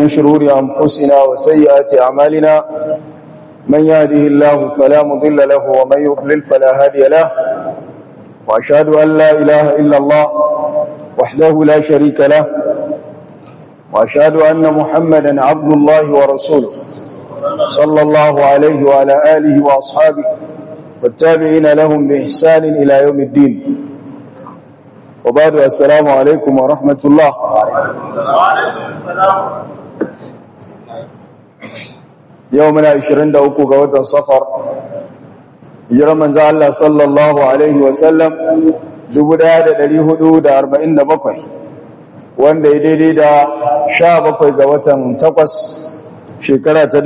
من شرور أنفسنا وسيئات أعمالنا من يهده الله فلا مضل له ومن يضلل فلا هادي له وأشهد أن لا إله إلا الله وحده لا شريك له وأشهد أن محمدا عبد الله ورسوله صلى الله عليه وعلى آله وأصحابه والتابعين لهم بإحسان إلى يوم الدين وبعد السلام عليكم ورحمة الله يومنا عشرين دوكو قوة صفر hijirar manzo Allah sallallahu alaihi wasallam 1447 wanda ya daidai da 17 ga watan 8 shekara ta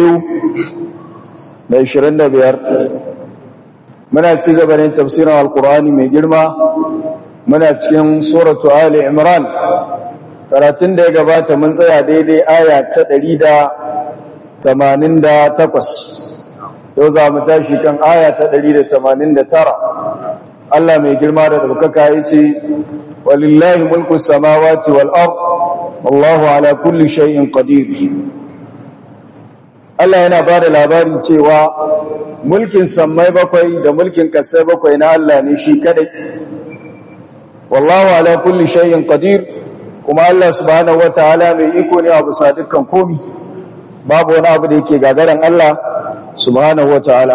2025 muna ci gaba da tafsirin alkur'ani mai girma muna cikin suratu ali imran karatun da ya gabata mun tsaya daidai aya ta 188 yau za mu tashi kan aya ta 189 Allah mai girma da daukaka yace walillahi mulku samawati wal ard wallahu ala kulli shay'in qadir Allah yana bada labari cewa mulkin sammai bakwai da mulkin kasai bakwai na Allah ne shi kadai wallahu ala kulli shay'in qadir kuma Allah subhanahu wataala mai iko ne a bisa dukkan komi babu wani abu da yake gagaran Allah subhanahu wa ta'ala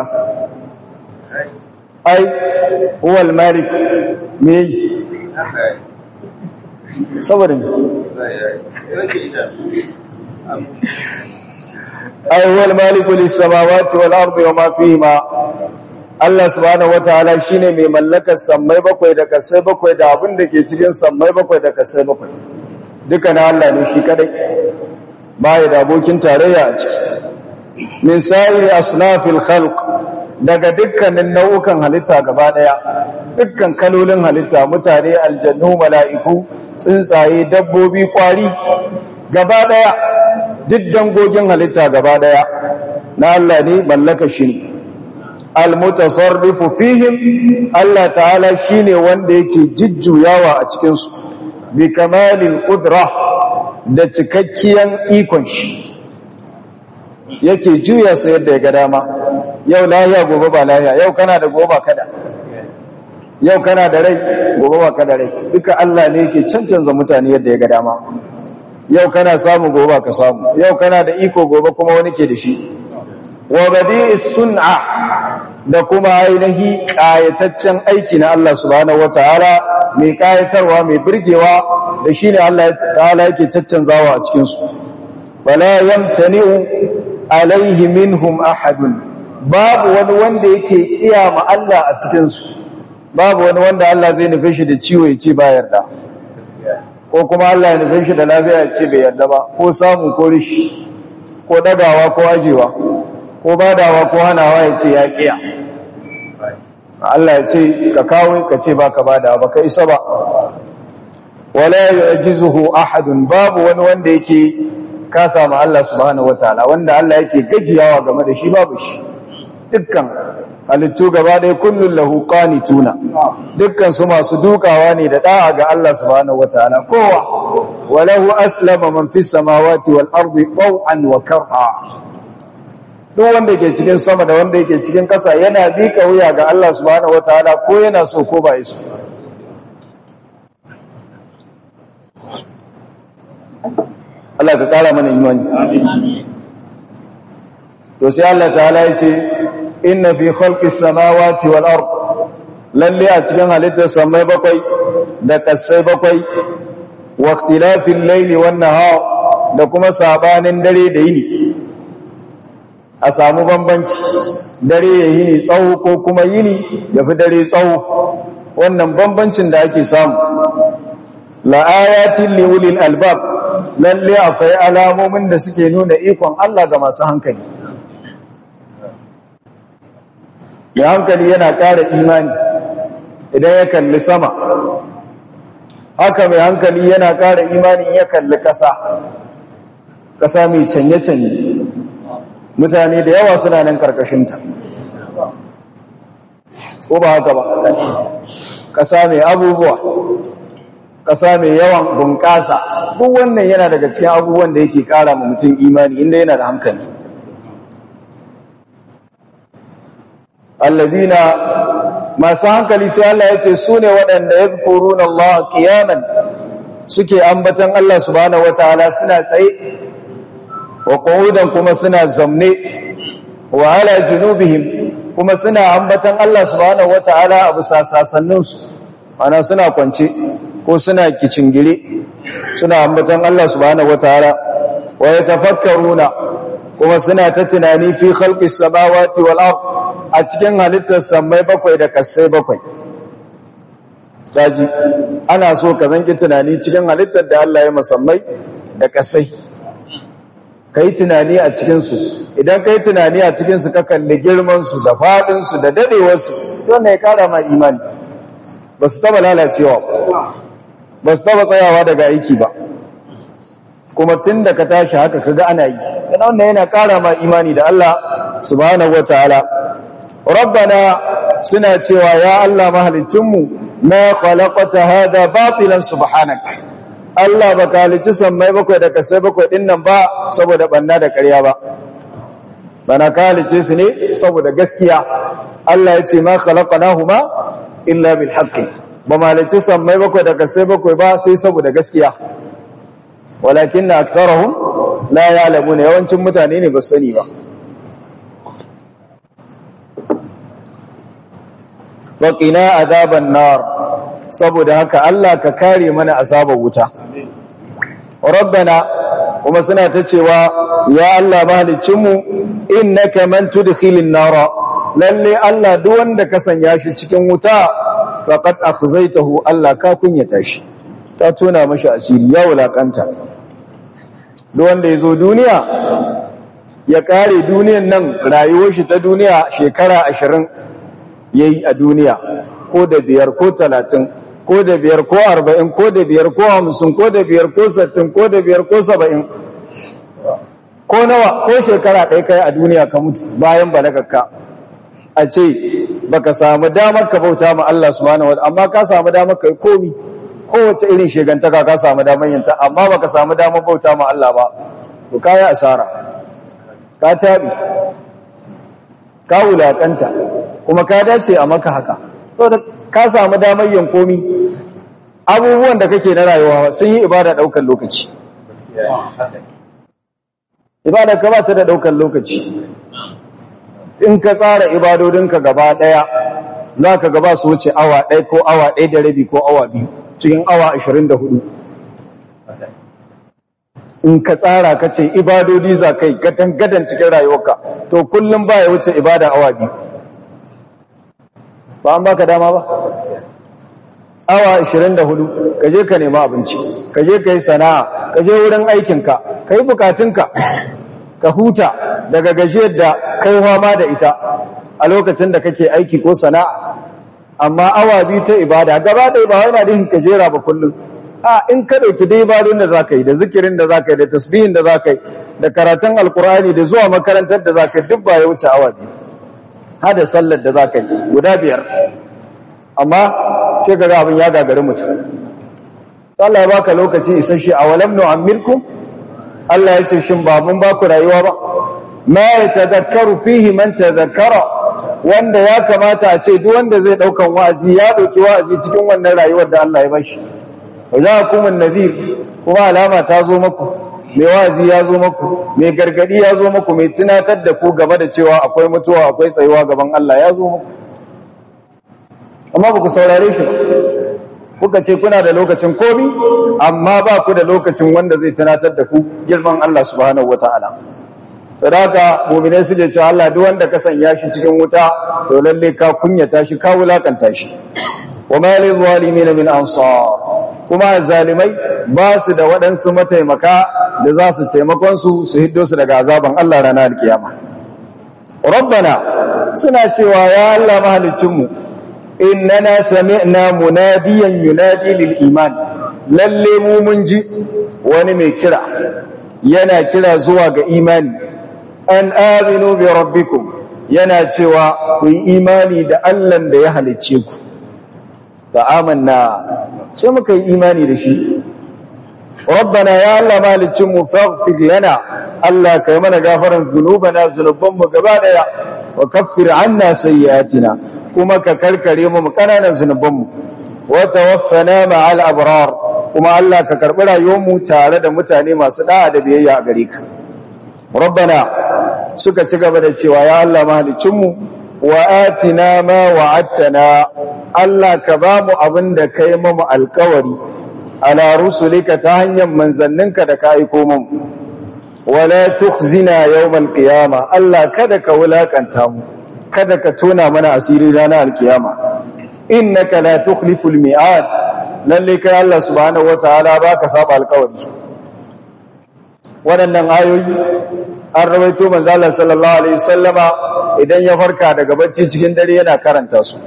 ai huwal malik me saboda me ai huwal malik lis samawati wal ardi wa ma fihima Allah subhanahu wa ta'ala shine mai mallakar sammai bakwai da kasai bakwai da abin da ke cikin sammai bakwai da kasai bakwai duka na Allah ne shi kadai baya da abokin tarayya a ciki min sa'iri asnafil khalq daga dukkanin nau'ukan halitta gaba daya dukkan kalolin halitta mutane aljannu mala'iku tsuntsaye dabbobi kwari gaba daya duk dangogin halitta gaba daya na Allah ne mallaka shi ne almutasarrifu fihim Allah ta'ala shine wanda yake jujjuyawa a cikin su bi kamalil qudrah da cikakkiyan ikon shi yake juya su yadda ya ga dama yau lahiya gobe ba lahiya yau kana da gobe ba kada yau kana da rai gobe ba kada rai duka Allah ne yake cancanza mutane yadda ya ga dama yau kana samu gobe ba ka samu yau kana da iko gobe kuma wani ke da shi wa badi'is sun'a da kuma ainihi kayataccen aiki na Allah subhanahu wataala mai kayatarwa mai burgewa da shine Allah ta'ala yake caccanzawa a cikin su wala yamtani'u alaihi minhum ahadun babu wani wanda yake kiyama Allah a cikin su babu wani wanda Allah zai nufe shi da ciwo ya ce ba yarda ko kuma Allah ya nufe shi da lafiya ya ce bai yarda ba ko samu ko rishi ko dagawa ko ajewa ko badawa ko hanawa ya ce ya kiya Allah ya ce ka kawo ka ce baka bada ba ka isa ba wala yu'jizuhu ahadun babu wani wanda yake ka samu Allah subhanahu wataala wanda Allah yake gajiyawa game da shi babu shi dukkan halittu gaba ɗaya kullun lahu qanituna dukkan su masu dukawa ne da da'a ga Allah subhanahu wataala kowa walahu aslama man fis samawati wal ardi taw'an wa karha duk wanda ke cikin sama da wanda yake cikin ƙasa yana bika wuya ga Allah subhanahu wataala ko yana so ko ba so Allah ka ƙara mana imani to sai Allah ta'ala ya ce inna fi khalqis samawati wal ard lalle a cikin halittar samai bakwai da kasai bakwai wa ikhtilafil layli wan nahar da kuma sabanin dare da yini a samu bambanci dare ya yini tsawo ko kuma yini ya fi dare tsawo wannan bambancin da ake samu la ayatin li ulil albab lalle akwai alamomin da suke nuna ikon Allah ga masu hankali ya hankali yana ƙara imani idan ya kalli sama haka mai hankali yana ƙara imani ya kalli ƙasa ƙasa mai canye-canye mutane da yawa suna nan ƙarƙashinta ko ba haka ba ƙasa mai abubuwa ƙasa mai yawan bunƙasa duk wannan yana daga cikin abubuwan da yake kara ma mutum imani inda yana da hankali alladina masu hankali sai Allah ya ce su ne waɗanda ya kuruna Allah kiyaman suke ambatan Allah subhanahu wataala suna tsaye wa qu'udan kuma suna zamne wa ala junubihim kuma suna ambatan Allah subhanahu wataala a bisa sasanninsu ana suna kwance ko suna kicingire suna ambatan Allah subhanahu wataala wa yatafakkaruna kuma suna ta tunani fi khalqis samawati wal ard a cikin halittar samai bakwai da kasai bakwai saji ana so ka zanki tunani cikin halittar da Allah ya musammai da kasai kai tunani a cikin su idan kai tunani a cikin su ka kalli girman su da fadin su da dadewar su wannan ya kara ma imani ba su taba lalacewa ba su taba tsayawa daga aiki ba kuma tun da ka tashi haka kaga ana yi yana wannan yana kara ma imani da Allah subhanahu wataala rabbana suna cewa ya Allah mahalicinmu ma khalaqata hada batilan subhanak Allah baka halicci sammai bakwai da kasai bakwai din nan ba saboda banna da ƙarya ba bana ka halicce su ne saboda gaskiya Allah ya ce ma khalaqnahuma illa bil haqqi ba ma halicci sammai bakwai da kasai bakwai ba sai saboda gaskiya walakinna aktharuhum la ya'lamuna yawancin mutane ne ba sani ba faƙina azaban nar saboda haka Allah ka kare mana azabar wuta rabbana kuma suna ta cewa ya Allah mahaliccinmu innaka man tudkhilin nara lalle Allah duk wanda ka sanya shi cikin wuta faqad akhzaytahu Allah ka kunyata shi ta tona mashi asiri ya wulakanta duk wanda yazo duniya ya kare duniyan nan rayuwar shi ta duniya shekara ashirin. ya yi a duniya ko da biyar ko talatin ko da biyar ko arba'in ko da biyar ko hamsin ko da biyar ko sattin ko da biyar ko saba'in ko nawa ko shekara ɗaya kai a duniya ka mutu bayan balagakka a ce baka samu damar ka bauta ma Allah subhanahu wataala amma ka samu damar kai komi kowace irin shegantaka ka samu damar yinta amma baka samu damar bauta ma Allah ba to kai asara ka tabi ka wulakanta kuma ka dace a maka haka saboda ka samu damar yin komi abubuwan da kake na rayuwa sun yi ibada daukar lokaci ibada ka ba ta da daukar lokaci in ka tsara ibadodinka gaba daya za ka gaba su wuce awa ɗaya ko awa ɗaya da rabi ko awa biyu cikin awa ashirin da hudu in ka tsara ka ce ibadodi za ka yi gadan cikin rayuwarka to kullum ba ya wuce ibada awa biyu ba an baka dama ba awa 24 ka je ka nema abinci ka je ka yi sana'a ka je wurin aikinka ka yi bukatunka ka huta daga gajiyar da kai fama da ita a lokacin da kake aiki ko sana'a amma awa biyu ta ibada gaba ɗaya ba yana da ka jera ba kullum a in ka ɗauki dai ibadun da za ka yi da zikirin da za ka yi da tasbihin da za ka yi da karatun alkur'ani da zuwa makarantar da za ka yi duk ba ya wuce awa biyu hada sallar da za ka yi guda biyar amma sai ka ga abin ya gagari mutum Allah ya baka lokaci isasshe a walam nu'ammirkum Allah ya ce shin ba mun ba ku rayuwa ba ma yatadhakkaru fihi man tadhakkara wanda ya kamata a ce duk wanda zai daukan wa'azi ya dauki wa'azi cikin wannan rayuwar da Allah ya bashi wajakumun nadhir kuma alama ta zo muku mai wa'azi ya zo muku mai gargadi ya zo muku mai tunatar da ku gaba da cewa akwai mutuwa akwai tsayuwa gaban Allah ya zo muku amma ba ku saurare shi kuka ce kuna da lokacin komi amma ba ku da lokacin wanda zai tunatar da ku girman Allah subhanahu wata'ala sadaka mu'minai su ce Allah duk wanda ka sanya shi cikin wuta to lalle ka kunyata shi ka wulakanta shi wa ma lil zalimin min ansar kuma zalimai ba su da waɗansu mataimaka da za su taimakon su su hiddo su daga azaban Allah ranar alkiyama rabbana suna cewa ya Allah mahalicinmu innana sami'na munadiyan yunadi lil iman lalle mu mun ji wani mai kira yana kira zuwa ga imani an aminu bi rabbikum yana cewa ku yi imani da Allah da ya halicce ku fa amanna sai muka yi imani da shi rabbana ya Allah malicin mu faghfir lana Allah kai mana gafaran zunubana zunuban mu gaba daya wa kaffir anna sayyi'atina kuma ka karkare mu kananan zunuban mu wa tawaffana ma'al abrar kuma Allah ka karbi rayuwar mu tare da mutane masu da'a da biyayya a gare ka rabbana suka ci gaba da cewa ya Allah malicin mu wa atina ma wa'adtana Allah ka ba mu abin da kai mu alkawari ala rusulika ta hanyar manzanninka da ka aiko mu wala tukhzina yawmal qiyama Allah kada ka wulakanta mu kada ka tona mana asiri ranar alkiyama innaka la tukhliful mi'ad lalle kai Allah subhanahu wataala baka saba alkawari waɗannan ayoyi an rawaito manzo Allah sallallahu alaihi wasallama idan ya farka daga bacci cikin dare yana karanta su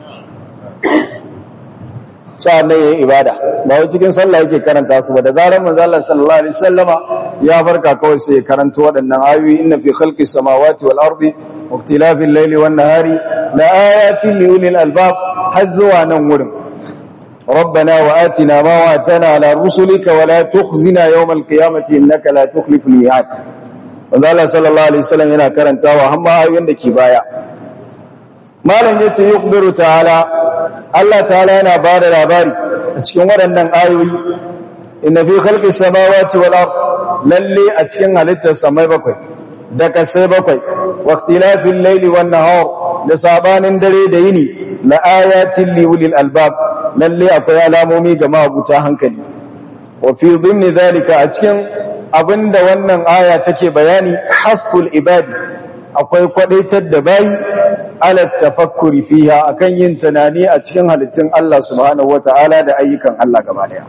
sa'an nan yayin ibada ba wai cikin sallah yake karanta su ba da zarar manzo Allah sallallahu alaihi wasallama ya farka kawai sai ya karanta waɗannan ayoyi inna fi khalqis samawati wal ardi wa ikhtilafil layli wan nahari la ayatin li ulil albab har zuwa nan wurin ربنا وآتنا ما وعدتنا على رسلك ولا تخزنا يوم القيامة إنك لا تخلف الميعاد wanda Allah sallallahu alaihi wasallam yana karantawa har ma ayoyin da ke baya malam yace yukhbiru ta'ala Allah ta'ala yana bada labari a cikin waɗannan ayoyi inna fi khalqis samawati wal ard lalle a cikin halittar samai bakwai da kasai bakwai wa ikhtilafil layli wan nahar da sabanin dare da yini la ayatin li ulil albab lalle akwai alamomi ga mabuta hankali wa fi dhimni zalika a cikin abinda wannan aya take bayani hafful ibadi akwai kwadaitar da bayi ala tafakkuri fiha akan yin tunani a cikin halittun Allah subhanahu wataala da ayyukan Allah gaba daya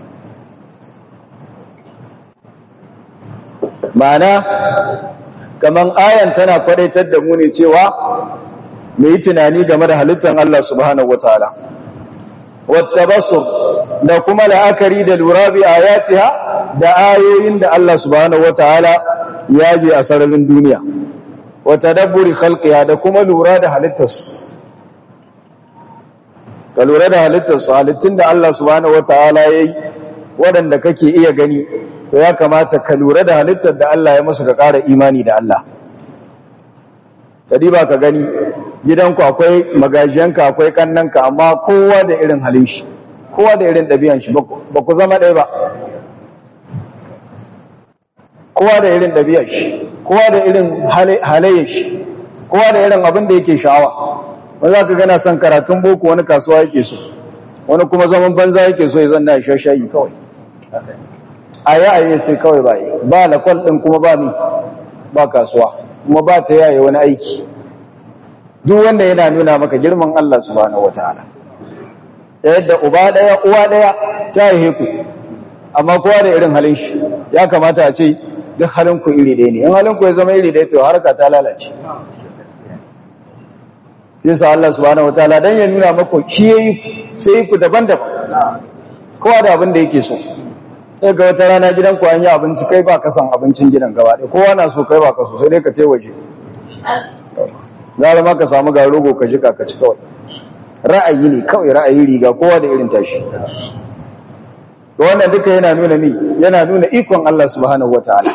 ma'ana kaman ayan tana kwadaitar da mu ne cewa mu yi tunani game da halittar Allah subhanahu wataala wattabasur da kuma la'akari da lura bi ayatiha da ayoyin da Allah subhanahu wataala ya bi a sararin duniya wa tadabburi khalqiha da kuma lura da halittarsu ka lura da halittarsu halittun da Allah subhanahu wataala yayi waɗanda kake iya gani to ya kamata ka lura da halittar da Allah ya musu ka ƙara imani da Allah kadi ba ka gani gidanku akwai magajiyanka akwai kannanka amma kowa da irin halin shi kowa da irin ɗabi'an shi ba ku zama ɗaya ba kowa da irin ɗabi'ar shi kowa da irin halayyar shi kowa da irin abin da yake sha'awa wani za ka gana son karatun boko wani kasuwa yake so wani kuma zaman banza yake so ya zanna ya shashayi kawai a yi a yi ce kawai ba yi ba lakwal ɗin kuma ba mi ba kasuwa kuma ba ta yaya wani aiki duk wanda yana nuna maka girman Allah subhanahu wataala ta yadda uba ɗaya uwa ɗaya ta yi ku amma kowa da irin halin shi ya kamata a ce duk halinku iri ɗaya ne in halinku ya zama iri ɗaya to harka ta lalace sai sa Allah subhanahu wataala dan ya nuna maka shi yayi sai ku daban-daban kowa da abin da yake so sai ga wata rana gidan ku an yi abinci kai ba ka san abincin gidan gaba ɗaya kowa na so kai ba ka so sai dai ka tai waje gara ma ka samu ga rogo ka jika ka ci kawai ra'ayi ne kawai ra'ayi riga kowa da irin tashi to wannan duka yana nuna ni yana nuna ikon Allah subhanahu wataala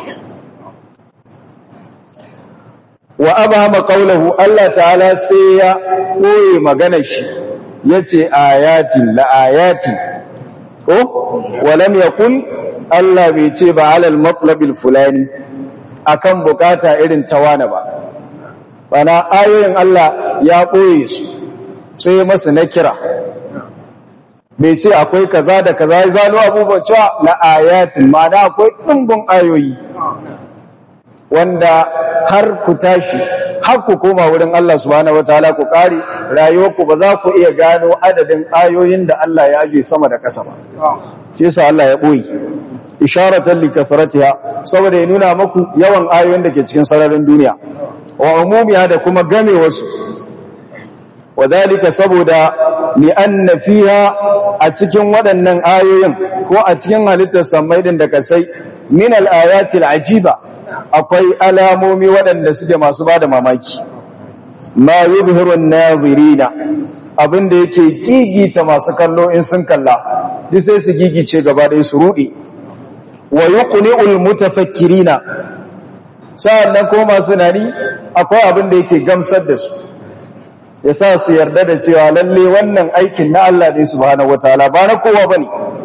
wa abhama qawluhu Allah ta'ala sai ya koyi maganar shi yace ayatin la ayatin ko wa lam yakul Allah bai ce ba alal matlabil fulani akan bukata irin tawana ba bana ayoyin Allah ya koye su sai masa na kira bai ce akwai kaza da kaza ya zalo abubuwan cewa na ayatin ma'ana akwai ɗumbin ayoyi wanda har ku tashi har ku koma wurin Allah subhanahu wataala ku kare rayuwarku ba za ku iya gano adadin ayoyin da Allah ya aje sama da ƙasa ba shi yasa Allah ya boye isharatan li kathratiha saboda ya nuna maku yawan ayoyin da ke cikin sararin duniya wa umumiya da kuma game wasu wadalika saboda li'anna fiha a cikin waɗannan ayoyin ko a cikin halittar samai din da kasai min al-ayati al-ajiba akwai alamomi waɗanda suke masu bada mamaki ma yubhiru an-nazirina abinda yake gigita masu kallo in sun kalla duk sai su gigice gaba ɗaya su rudi wa yuqni'ul mutafakkirina sa'annan ko masu nani akwai abin da yake gamsar da su ya sa su yarda da cewa lalle wannan aikin na Allah ne subhanahu wataala ba na kowa bane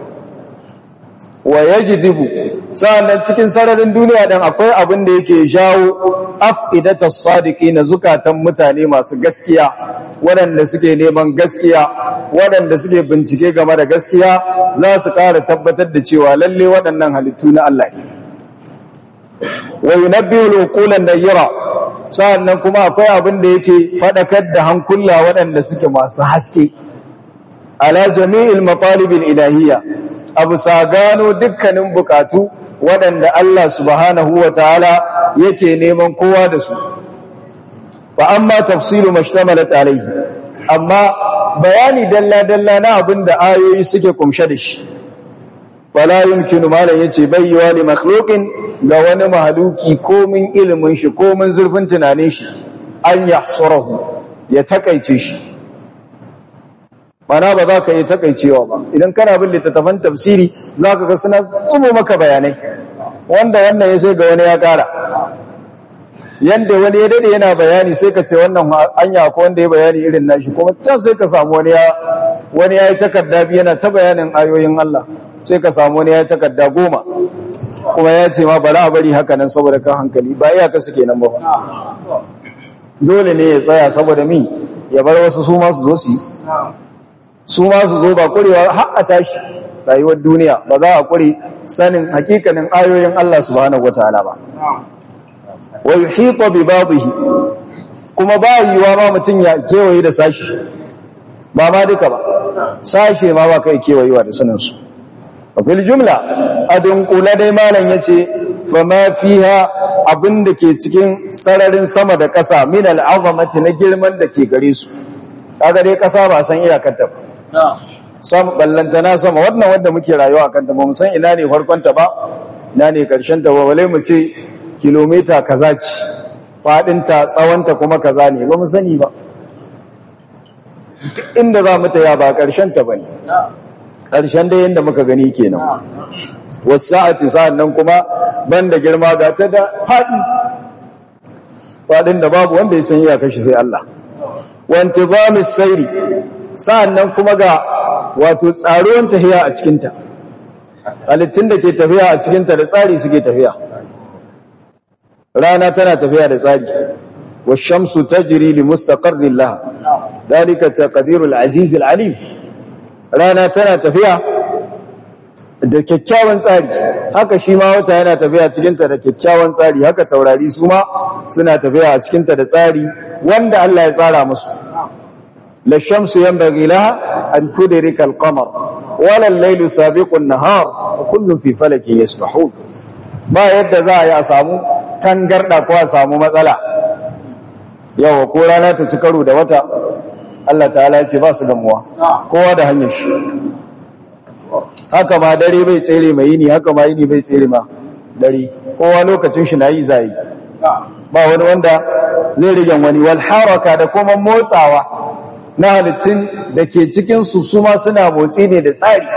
wa yajdibu sa'annan cikin sararin duniya dan akwai abin da yake jawo afidatas sadiqina zukatan mutane masu gaskiya waɗanda suke neman gaskiya waɗanda suke bincike game da gaskiya za su ƙara tabbatar da cewa lalle waɗannan halittu na Allah ne wa yunabbihu al-uqulan dayyira sa'annan kuma akwai abin da yake fadakar da hankula waɗanda suke masu haske ala jami'il matalibil ilahiyya abu sa gano dukkanin bukatu waɗanda Allah subhanahu wa ta'ala yake neman kowa da su fa amma tafsilu mashtamalat alayhi amma bayani dalla dalla na abin da ayoyi suke kumshe da shi wala yumkinu malan yace bayyawa li makhluqin ga wani mahaluki komin ilimin shi komin zurfin tunanin shi an yahsurahu ya takaice shi mana ba za ka yi takaicewa ba idan kana bin littattafan tafsiri za ka ga suna tsumo maka bayanai wanda wannan ya sai ga wani ya kara yanda wani ya dade yana bayani sai ka ce wannan anya ko wanda ya bayani irin nashi kuma can sai ka samu wani ya wani ya yi takarda biyu yana ta bayanin ayoyin Allah sai ka samu wani ya yi takarda goma kuma ya ce ma bari a bari haka nan saboda kan hankali ba iyaka suke nan ba dole ne ya tsaya saboda min ya bar wasu su ma su zo su yi su ma su zo ba kurewa har a tashi rayuwar duniya ba za a kure sanin hakikanin ayoyin Allah subhanahu wataala ba wa yuhita bi ba'dihi kuma ba yiwa ma mutun ya kewaye da sashi ba ma duka ba sashe ma ba kai kewayewa da sanin su fil jumla adun kula dai malam yace fa ma fiha abinda ke cikin sararin sama da ƙasa min al'azamati na girman da ke gare su kaga dai ƙasa ba san iyakar ta ba sam ballantana sama wannan wanda muke rayuwa akan ta ba mu san ina ne farkon ta ba ina ne karshen ta ba wale mu ce kilomita kaza ce fadin ta tsawon ta kuma kaza ne ba mu sani ba duk inda za mu taya ba karshen ta bane karshen dai yanda muka gani kenan wasa'ati sa'annan kuma banda girma ga ta da fadi fadin da babu wanda ya san iyakar shi sai Allah wa intizamis sayri sa'annan kuma ga wato tsaruwan tafiya a cikinta halittun da ke tafiya a cikinta da tsari suke tafiya rana tana tafiya da tsari washamsu tajri li mustaqarrin laha dalika taqdirul aziz alim rana tana tafiya da kyakkyawan tsari haka shi ma wata yana tafiya cikinta da kyakkyawan tsari haka taurari su ma suna tafiya a cikinta da tsari wanda Allah ya tsara musu la shamsu yanbaghi laha an tudrika al-qamar wala al-laylu sabiqu an-nahar wa kullun fi falakin yasbahun ba yadda za a yi a samu tangarda ko a samu matsala yawa ko rana ta ci karo da wata Allah ta'ala ya ce ba su gamuwa kowa da hanyar shi haka ma dare bai tsere mai yini haka ma yini bai tsere ma dare kowa lokacin shi na yi zai ba wani wanda zai rigen wani wal haraka da kuma motsawa na halittun da ke cikin su suma suna motsi ne da tsari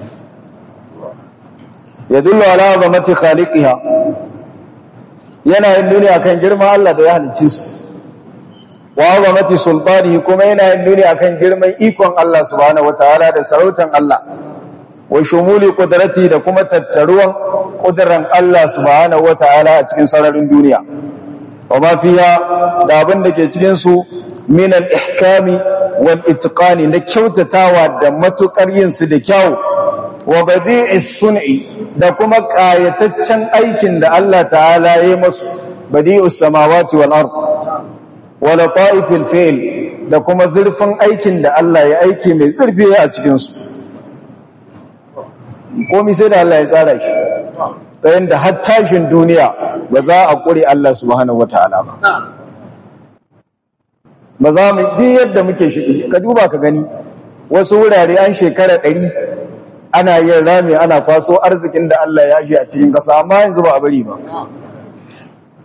ya dullu ala azamati khaliqiha yana yin nuni akan girman Allah da ya halicce su wa azamati sultanihi kuma yana yin nuni akan girman ikon Allah subhanahu wataala da sarautan Allah wa shumuli qudrati da kuma tattaruwan kudran Allah subhanahu wataala a cikin sararin duniya wa ma fiha da abin da ke cikin su min al-ihkami wal itqani na kyautatawa da matukar yin su da kyau wa badi'is sun'i da kuma kayataccen aikin da Allah ta'ala ya yi masu badi'us samawati wal ard wa lata'ifil fi'l da kuma zurfin aikin da Allah ya aiki mai zurfi a cikin su komai sai da Allah ya tsara shi ta yanda har tashin duniya ba za a kure Allah subhanahu wataala ba ba za mu duk yadda muke shi ka duba ka gani wasu wurare an shekara ɗari ana yin rami ana kwaso arzikin da Allah ya shi a cikin ƙasa amma yanzu ba a bari ba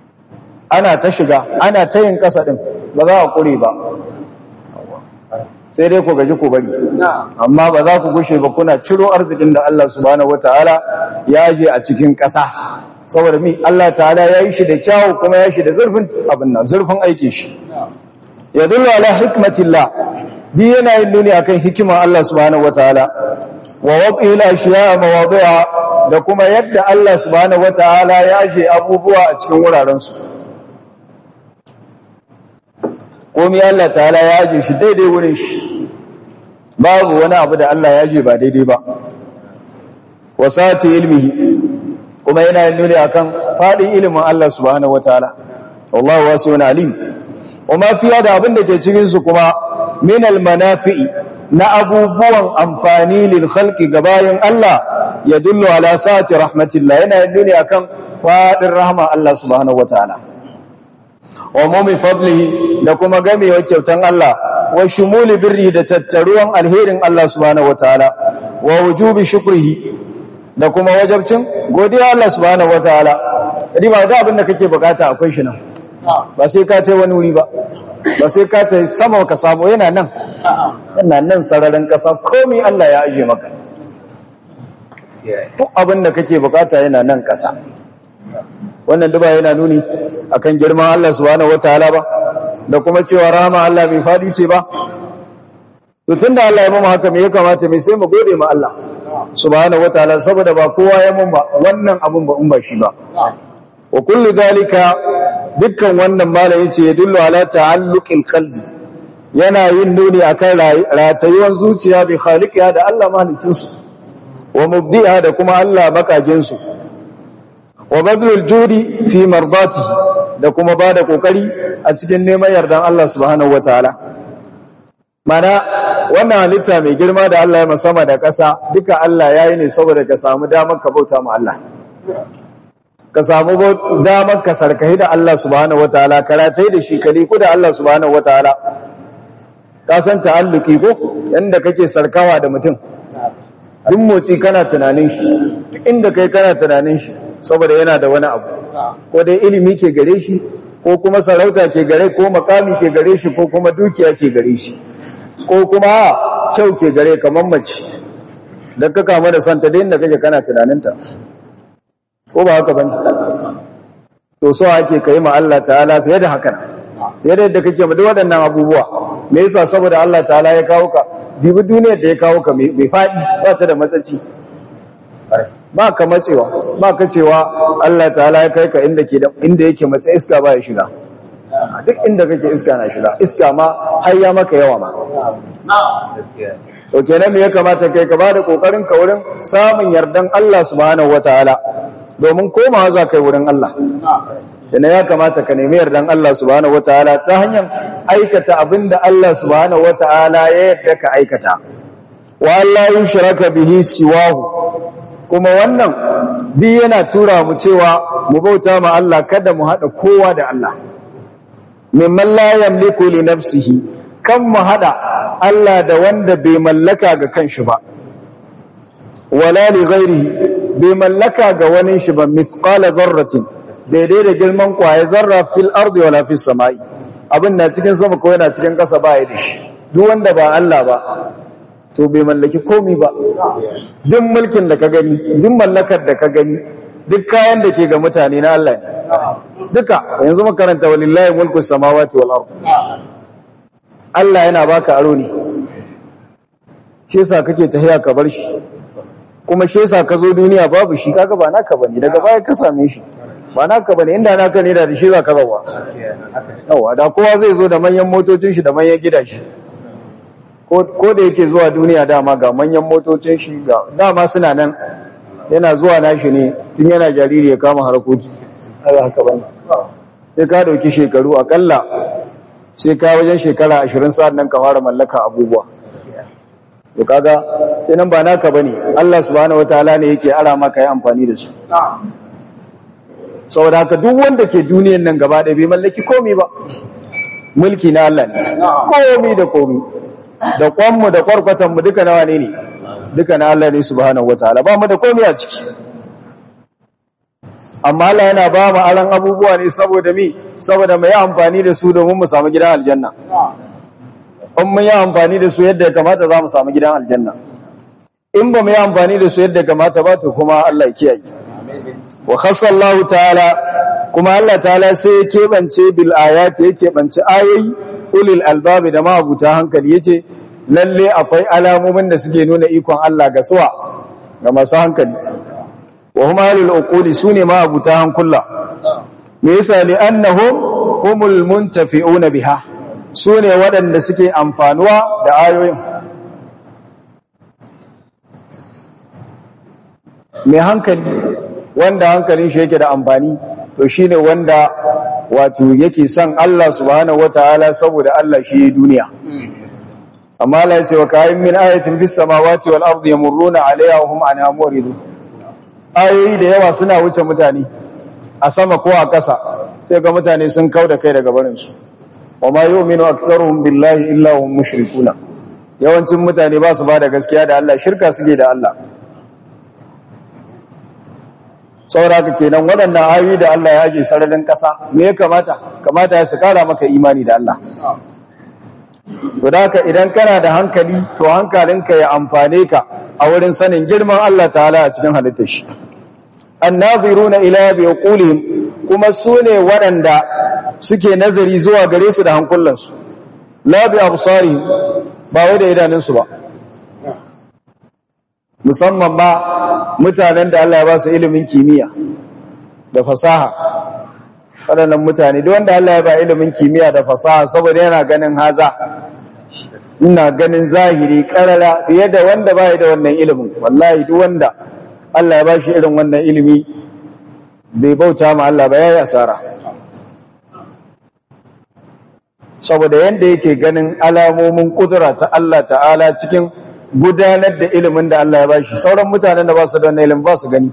ana ta shiga ana ta yin ƙasa ɗin ba za a ƙure ba sai dai ku gaji ku bari amma ba za ku gushe ba kuna ciro arzikin da Allah subhanahu wataala ya je a cikin ƙasa saboda mi Allah ta'ala ya yi shi da kyawu kuma ya shi da zurfin abin nan zurfin aikin shi ya dullu ala hikmatillah bi yana yin nuni akan hikimar Allah subhanahu wataala wa wad'il ashiya'a mawadi'a da kuma yadda Allah subhanahu wataala ya je abubuwa a cikin wuraren su komai Allah ta'ala ya aje shi daidai wurin shi babu wani abu da Allah ya aje ba daidai ba wasati ilmihi kuma yana yin nuni akan fadin ilimin Allah subhanahu wataala wallahu wasi'un alim kuma fiya da abin da ke cikin su kuma min almanafi'i na abubuwan amfani lil khalqi gabayin Allah ya dullu ala sati rahmatillah yana yin nuni akan fadin rahma Allah subhanahu wataala wa mumi fadlihi da kuma gamewa kyautan Allah wa shumuli birri da tattaruwan alherin Allah subhanahu wataala wa wujubi shukrihi da kuma wajabcin godiya Allah subhanahu wataala riba da abin da kake bukata akwai shi nan ba sai ka tai wani wuri ba ba sai ka tai sama ka samu yana nan yana nan sararin kasa komai Allah ya aje maka duk abin da kake bukata yana nan kasa wannan duba yana nuni akan girman Allah subhanahu wataala ba da kuma cewa rahama Allah bai fadi ce ba to tunda Allah ya mama haka me ya kamata me sai mu gode ma Allah subhanahu wataala saboda ba kowa ya mun ba wannan abun ba in ba shi ba wa kullu dalika dukkan wannan malam yace ya dullu ala ta'alluqil qalbi yana yin nuni akan ratayuwar zuciya bi khaliqiha da Allah mahalicin su wa mubdiha da kuma Allah makagin su wa badlul judi fi mardati da kuma bada kokari a cikin neman yardan Allah subhanahu wataala mana wannan halitta mai girma da Allah ya masama da ƙasa duka Allah ya yi ne saboda ka samu damar ka bauta ma Allah ka samu damar ka sarkahi da Allah subhanahu wataala karatai da shi kaliku da Allah subhanahu wataala ka san ta'alluki ko yanda kake sarkawa da mutum duk motsi kana tunanin shi duk inda kai kana tunanin shi saboda yana da wani abu ko dai ilimi ke gare shi ko kuma sarauta ke gare ko makami ke gare shi ko kuma dukiya ke gare shi ko kuma kyau ke gare kamar mace don ka kama da santa da inda kake kana tunaninta ko ba haka bane to so ake kai ma Allah ta'ala fiye da haka fiye da yadda kake ma duk waɗannan abubuwa me yasa saboda Allah ta'ala ya kawo ka bibi duniyar da ya kawo ka mai faɗi ba ta da matsaci ba ka matsewa ba ka cewa Allah ta'ala ya kai ka inda ke inda yake mace iska ba ya shiga duk inda kake iska na shiga iska ma har ya maka yawa ma to kenan me ya kamata kai ka bada kokarin ka wurin samun yardan Allah subhanahu wataala domin komawa za kai wurin Allah kenan ya kamata ka nemi yardan Allah subhanahu wataala ta hanyar aikata abinda Allah subhanahu wataala ya yarda ka aikata wa Allah yushraka bihi siwahu kuma wannan duk yana tura mu cewa mu bauta ma Allah kada mu hada kowa da Allah mimman la yamliku li nafsihi kan mu hada Allah da wanda bai mallaka ga kanshi ba wala li ghairihi bai mallaka ga wani shi ba mithqala dharratin daidai da girman kwaye zarra fil ardi wala fis samai abin na cikin sama ko yana cikin kasa ba ya da shi duk wanda ba Allah ba to bai mallaki komai ba duk mulkin da ka gani duk mallakar da ka gani duk kayan da ke ga mutane na Allah ne duka yanzu makaranta walillahi mulku samawati wal ard Allah yana baka aro ne shi yasa kake tahiya ka bar shi kuma shi yasa ka zo duniya babu shi kaga ba naka bane daga baya ka same shi ba naka bane inda naka ne da shi za ka zawa yawa da kowa zai zo da manyan motocin shi da manyan gidaje ko da yake zuwa duniya dama ga manyan motocin shi ga dama suna nan yana zuwa nashi ne tun yana jariri ya kama harkoki haka bane sai ka dauki shekaru akalla sai ka wajen shekara 20 sa'an nan ka fara mallaka abubuwa to kaga kenan ba naka bane Allah subhanahu wataala ne yake ara maka yi amfani da su saboda haka duk wanda ke duniyan nan gaba da bai mallaki komai ba mulki na Allah ne komai da komai da kwanmu da kwarkwatanmu duka nawa ne ne duka na Allah ne subhanahu wataala ba mu da komai a ciki amma Allah yana ba mu aran abubuwa ne saboda mi saboda mu yi amfani da su domin mu samu gidan aljanna in mun yi amfani da su yadda ya kamata za mu samu gidan aljanna in ba mu yi amfani da su yadda ya kamata ba to kuma Allah ya kiyaye wa khassa Allah ta'ala kuma Allah ta'ala sai ya kebance bil ayati ya kebance ayoyi ulil albabi da mabuta hankali yace lalle akwai alamomin da suke nuna ikon Allah ga suwa ga masu hankali wa huma alul uquli sune mabuta hankula me yasa li annahum humul muntafi'una biha sune waɗanda suke amfanuwa da ayoyin mai hankali wanda hankalin shi yake da amfani to shine wanda wato yake son Allah subhanahu wataala saboda Allah shi ya duniya amma Allah ya ce wa kayin min ayatin fis samawati wal ardi yamurruna alayha wa hum anha muridun ayoyi da yawa suna wuce mutane a sama ko a ƙasa sai ga mutane sun kauda kai daga barin su wa ma yu'minu aktharuhum billahi illa hum mushrikuna yawancin mutane ba su ba da gaskiya da Allah shirka suke da Allah sauraka kenan waɗannan ayoyi da Allah ya aje sararin ƙasa me ya kamata kamata ya su kara maka imani da Allah to da haka idan kana da hankali to hankalinka ya amfane ka a wurin sanin girman Allah ta'ala a cikin halittar shi annaziruna ila bi qulihim kuma sune waɗanda suke nazari zuwa gare su da hankulansu la bi absarihim ba wai da idanunsu ba musamman ba mutanen da Allah ya ba su ilimin kimiyya da fasaha waɗannan mutane duk wanda Allah ya ba ilimin kimiyya da fasaha saboda yana ganin haza ina ganin zahiri karara fiye da wanda ba da wannan ilimin wallahi duk wanda Allah ya ba shi irin wannan ilimi bai bauta ma Allah ba yayi asara saboda yanda yake ganin alamomin kudura ta Allah ta'ala cikin gudanar da ilimin da Allah ya ba shi sauran mutanen da ba su da wannan ilimin ba su gani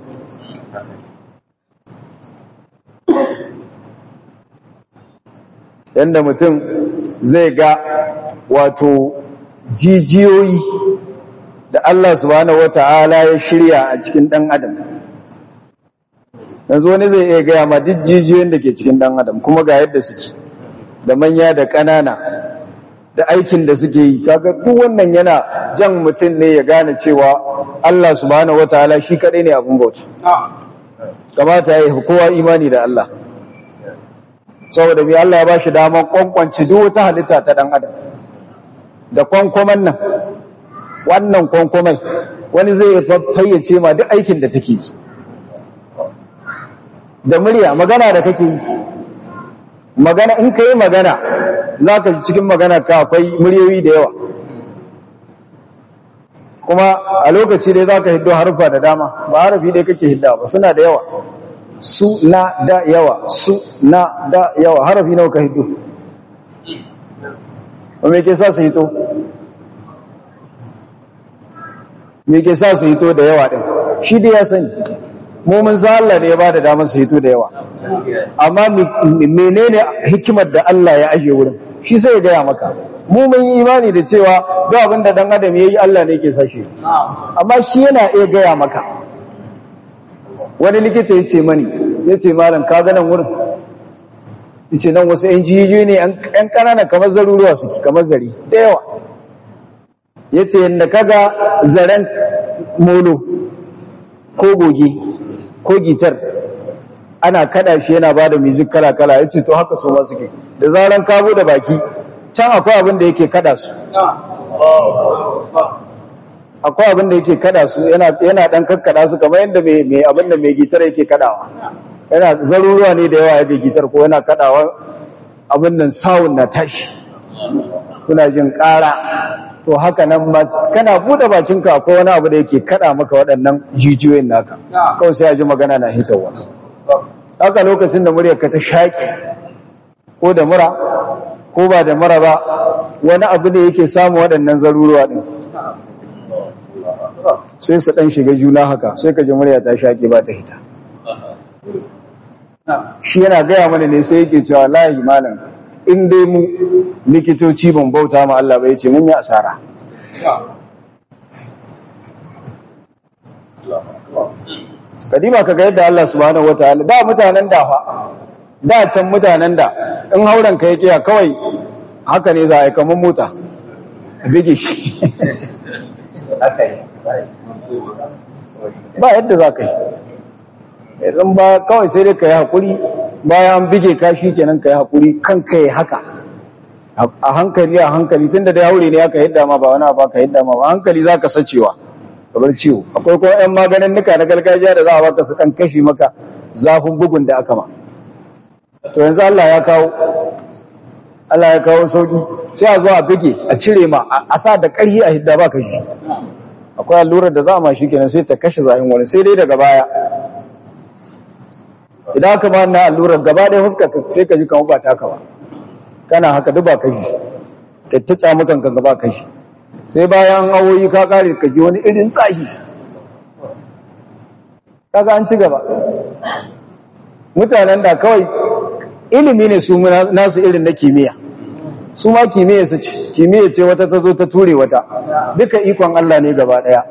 yanda mutum zai ga wato jijiyoyi da Allah subhanahu wata'ala ya shirya a cikin ɗan adam yanzu wani zai iya gaya ma duk jijiyoyin da ke cikin ɗan adam kuma ga yadda suke da manya da ƙanana da aikin da suke yi kaga duk wannan yana jan mutum ne ya gane cewa Allah subhanahu wataala shi kadai ne abun bauta kamata ya yi kowa imani da Allah saboda mai Allah ya ba shi daman kwankwance duk wata halitta ta dan adam da kwankwaman nan wannan kwankwamai wani zai fayyace ma duk aikin da take yi da murya magana da kake yi magana in ka yi magana za ka cikin magana ka akwai muryoyi da yawa kuma a lokaci dai za ka hiddo harfa da dama ba harafi dai kake hidda ba suna da yawa su na da yawa su na da yawa harafi nawa ka hiddo ba me ke sa su hito me ke sa su hito da yawa ɗin shi dai ya sani mumin sa Allah ne ya ba da damar su hito da yawa amma menene hikimar da Allah ya aje wurin shi sai ya gaya maka mu mun yi imani da cewa duk abin da dan adam yayi Allah ne yake sashi amma shi yana iya gaya maka wani likita ya ce mani ya ce malam ka ga nan wurin ya ce nan wasu yan jijiyoyi ne yan ƙanana kamar zaruruwa suke kamar zari da yawa ya ce yadda kaga zaren molo ko goge ko gitar ana kada shi yana bada music kala-kala ya ce to haka su ma suke da zaran ka bude baki can akwai abin da yake kada su akwai abin da yake kada su yana dan kakkada su kamar yadda mai abin da mai gitar yake kadawa yana zaruruwa ne da yawa yake gitar ko yana kadawa abin nan sound na tashi kuna jin kara to haka nan ma kana bude bakinka akwai wani abu da yake kada maka waɗannan jijiyoyin naka kawai sai ya ji magana na hitarwa haka lokacin da muryarka ta shaƙi ko da mura ko ba da mura ba wani abu ne yake samu waɗannan zaruruwa ɗin sai su ɗan shiga juna haka sai ka ji murya ta shaƙi ba ta hita shi yana gaya mana ne sai yake cewa lahi malam in dai mu likitoci ban bauta ma Allah ba yace mun yi asara kadima kaga yadda Allah subhanahu wataala da mutanen da fa da can mutanen da in hauren ka yake kawai haka ne za a yi kamar mota bige shi ba yadda za ka yi idan ba kawai sai dai ka yi haƙuri bayan an bige ka shi kenan ka yi haƙuri kanka ya haka a hankali a hankali tun da haure ne aka yadda ma ba wani ba ka yadda ma ba hankali za ka sacewa kamar ciwo akwai kuma 'yan maganin nuka na gargajiya da za a baka su ɗan kashe maka zafin bugun da aka ma to yanzu Allah ya kawo Allah ya kawo sauki sai a zo a bige a cire ma a sa da ƙarfi a hidda ba kashi akwai allurar da za a ma shi kenan sai ta kashe zahin wani sai dai daga baya idan aka ma na allurar gaba ɗaya fuska sai ka ji kamar ba taka ba kana haka duk ba kashi ka ta tsamu kanka gaba kashi sai bayan awoyi ka kare ka ji wani irin tsahi kaga an ci gaba mutanen da kawai ilimi ne su nasu irin na kimiyya su ma kimiyya su ci kimiyya ce wata ta zo ta ture wata duka ikon Allah ne gaba daya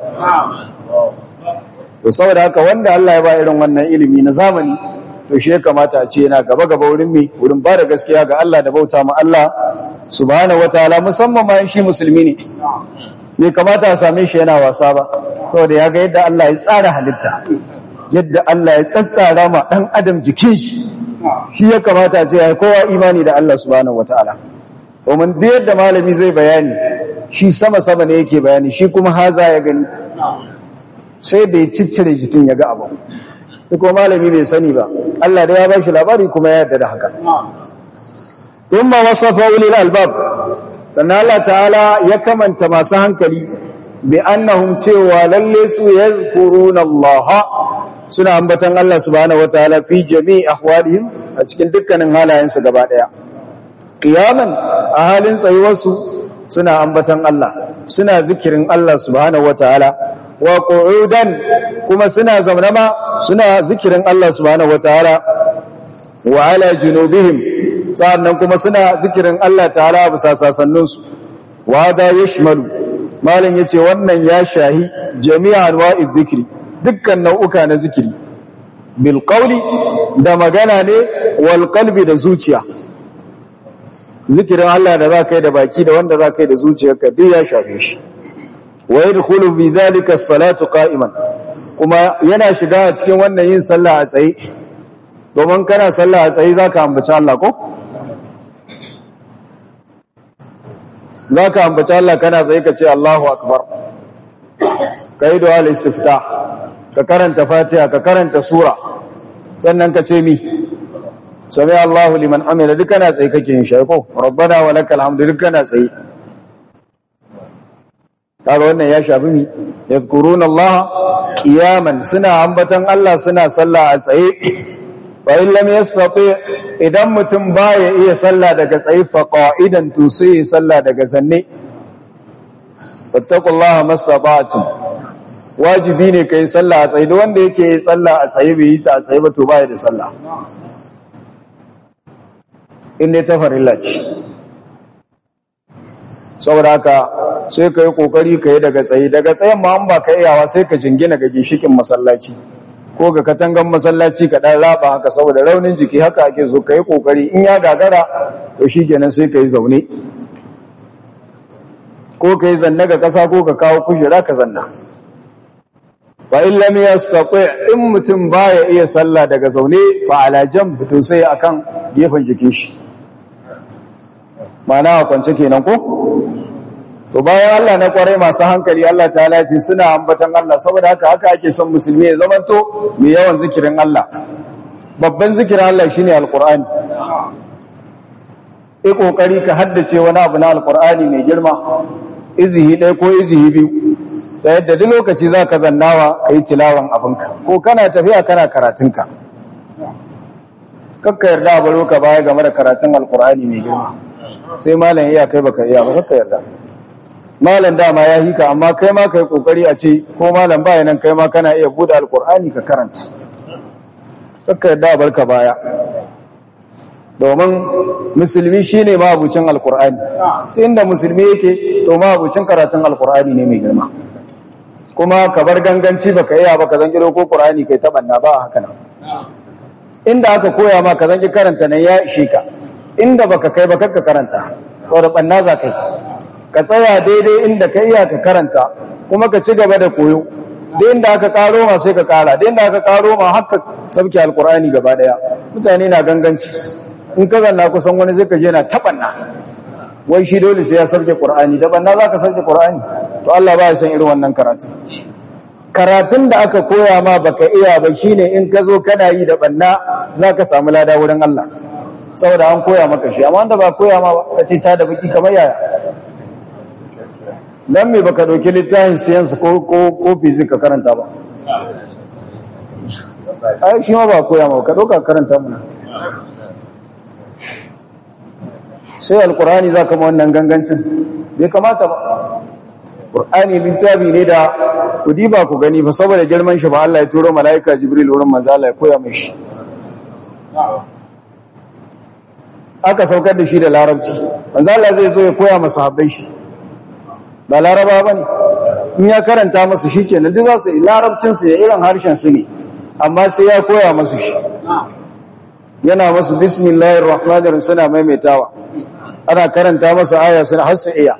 to saboda haka wanda Allah ya ba irin wannan ilimi na zamani to shi ya kamata a ce yana gaba gaba wurin mi wurin ba da gaskiya ga Allah da bauta ma Allah subhanahu wataala musamman ma shi musulmi ne bai kamata a same shi yana wasa ba saboda ya ga yadda Allah ya tsara halitta yadda Allah ya tsatsara ma dan adam jikin shi shi ya kamata a ce ya kowa imani da Allah subhanahu wataala domin da yadda malami zai bayani shi sama sama ne yake bayani shi kuma haza ya gani sai da ya ciccire jikin ya ga abu ko malami bai sani ba Allah da ya ba shi labari kuma ya yarda da haka thumma wasafa ulil albab sannan Allah ta'ala ya kamanta masu hankali bi annahum cewa lalle su yadhkuruna Allah suna ambatan Allah subhanahu wataala fi jami'i ahwalihim a cikin dukkanin halayensu gaba daya qiyaman a halin tsayuwarsu suna ambatan Allah suna zikirin Allah subhanahu wataala wa qu'udan kuma suna zaunama suna zikirin Allah subhanahu wataala wa ala junubihim sannan kuma suna zikirin Allah ta'ala bisa sasannin su wa da yashmalu malam yace wannan ya shahi jami'a anwa'i dhikri dukkan nau'uka na zikiri bil qawli da magana ne wal qalbi da zuciya zikirin Allah da zaka yi da baki da wanda zaka yi da zuciyarka duk ya shafe shi wa yadkhulu bi dhalika as-salatu qa'iman kuma yana shiga a cikin wannan yin sallah a tsaye domin kana sallah a tsaye zaka ambaci Allah ko zaka ambaci Allah kana tsaye ka ce Allahu akbar kai da al-istiftah ka karanta Fatiha ka karanta sura sannan ka ce mi sami Allahu liman amila duk kana tsaye kake yin shi ko rabbana wa lakal hamdu duk kana tsaye kaga wannan ya shafi mi yazkuruna Allah qiyaman suna ambatan Allah suna sallah a tsaye wa in lam yastati idan mutum baya iya sallah daga tsaye fa qa'idan to sai sallah daga zanne fattaqullaha mastata'tum wajibi ne kai sallah a tsaye duk wanda yake yi sallah a tsaye bai yi ta a tsaye ba to baya da sallah inda ta farilla ce saboda haka sai ka yi kokari ka yi daga tsaye daga tsayen ma an ba ka iyawa sai ka jingina ga gishikin masallaci ko ga katangan masallaci ka dan raba haka saboda raunin jiki haka ake so ka yi kokari in ya gagara to shi kenan sai ka yi zaune ko ka yi zanne ga kasa ko ka kawo kujera ka zanna fa in lam yastati in mutum baya iya sallah daga zaune fa ala jam to sai akan gefen jikin shi mana a kwance kenan ko to bayan Allah na kwarai masu hankali Allah ta ce suna ambatan Allah saboda haka haka ake son musulmi ya zamanto mai yawan zikirin Allah babban zikirin Allah shine alqur'ani e kokari ka haddace wani abu na alqur'ani mai girma izihi ɗaya ko izihi biyu ta yadda duk lokaci zaka zannawa kai tilawan abinka ko kana tafiya kana karatunka kakka yarda a baro ka baya game da karatun alqur'ani mai girma sai malam iya kai baka iya ba kakka yarda malam dama ya hika amma kai ma kai kokari a ce ko malam baya nan kai ma kana iya bude alkur'ani ka karanta kakka yadda barka baya domin musulmi shine mabucin alkur'ani inda musulmi yake to mabucin karatun alkur'ani ne mai girma kuma ka bar ganganci baka iya ba ka zangi ko qur'ani kai tabanna ba haka nan inda aka koya ma ka zangi karanta nan ya ishe ka inda baka kai ba kakka karanta to da banna za kai ka tsaya daidai inda ka iya ka karanta kuma ka ci gaba da koyo da inda aka karo ma sai ka kara da inda aka karo ma haka sabki alkur'ani gaba daya mutane na ganganci in ka zanna kusan wani zai ka je na tabanna wai shi dole sai ya sauke qur'ani da banna zaka sauke qur'ani to Allah ba ya san irin wannan karatu karatun da aka koya ma baka iya ba shine in ka zo kana yi da banna zaka samu lada wurin Allah saboda an koya maka shi amma wanda ba koya ma ba kace ta da baki kamar yaya dan me baka dauki littafin science ko ko ko physics ka karanta ba ai shi ma ba koya ma ka dauka karanta mana sai alkur'ani za ka wannan gangancin bai kamata ba ƙur'ani littafi ne da ku diba ku gani ba saboda girman shi ba Allah ya turo mala'ika jibril wurin manzo Allah ya koya mai shi aka saukar da shi da larabci manzo Allah zai zo ya koya masa habbai shi ba laraba bane in ya karanta masa shi kenan duk za su larabcin su ya irin harshen su ne amma sai ya koya masu shi yana masu bismillahir rahmanir rahim suna maimaitawa ana karanta masa aya suna har su iya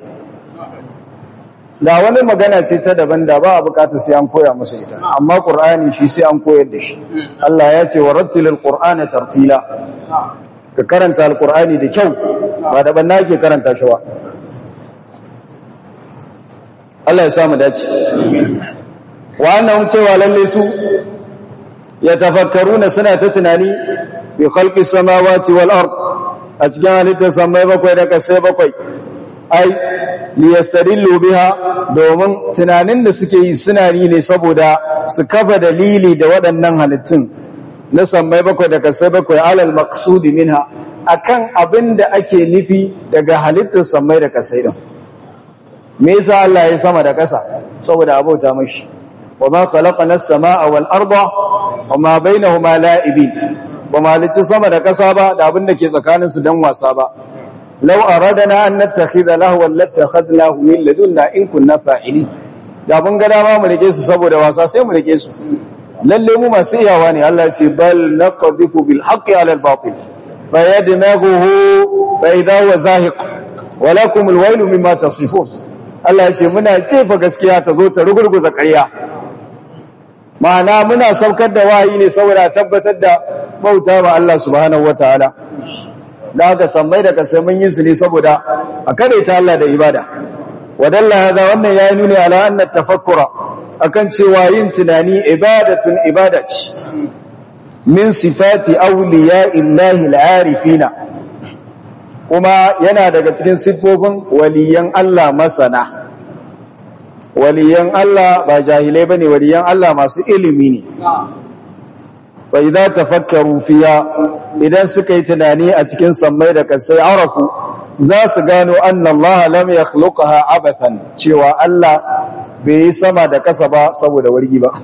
da wani magana ce ta daban da ba a bukata sai an koya masa ita amma qur'ani shi sai an koyar da shi Allah ya ce warattilil qur'ana tartila ka karanta alqur'ani da kyau ba da banna ke karanta shi ba Allah ya samu dace wa annahum cewa lalle su yatafakkaruna suna ta tunani bi khalqis samawati wal ard a cikin halittar samai bakwai da kasai bakwai ai liyastadillu biha domin tunanin da suke yi suna yi ne saboda su kafa dalili da waɗannan halittun na samai bakwai da kasai bakwai alal maqsudi minha akan abin da ake nufi daga halittar samai da kasai din me yasa Allah ya sama da ƙasa saboda abota mashi wa ma khalaqna as-samaa wal arda wa ma bainahuma la'ibin ba malici sama da ƙasa ba da abin da ke tsakaninsu don wasa ba lau a radana an nattakhidha lahwan lattakhadnahu min ladunna in kunna fa'ili da mun ga dama mu rike su saboda wasa sai mu rike su lalle mu masu iyawa ne Allah ya ce bal naqdhifu bil haqqi ala al batil fa yadmaghuhu fa idha huwa zahiq wa lakum al waylu mimma tasifun Allah ya ce muna kefa gaskiya ta zo ta rugurguza ƙarya ma'ana muna saukar da wahayi ne saboda tabbatar da bauta ma Allah subhanahu wataala da aka sammai da kasai mun yi su ne saboda a ta Allah da ibada wadalla hada wannan yayi nuni ala anna tafakkura akan cewa yin tunani ibadatun ibada ce min sifati awliya'illahi al-arifina kuma yana daga cikin siffofin waliyan Allah masana waliyan Allah ba jahilai bane waliyan Allah masu ilimi ne wa idza tafakkaru fiya idan suka yi tunani a cikin sammai da kasai arafu za su gano anna Allah lam yakhluqaha abathan cewa Allah bai yi sama da kasa ba saboda wargi ba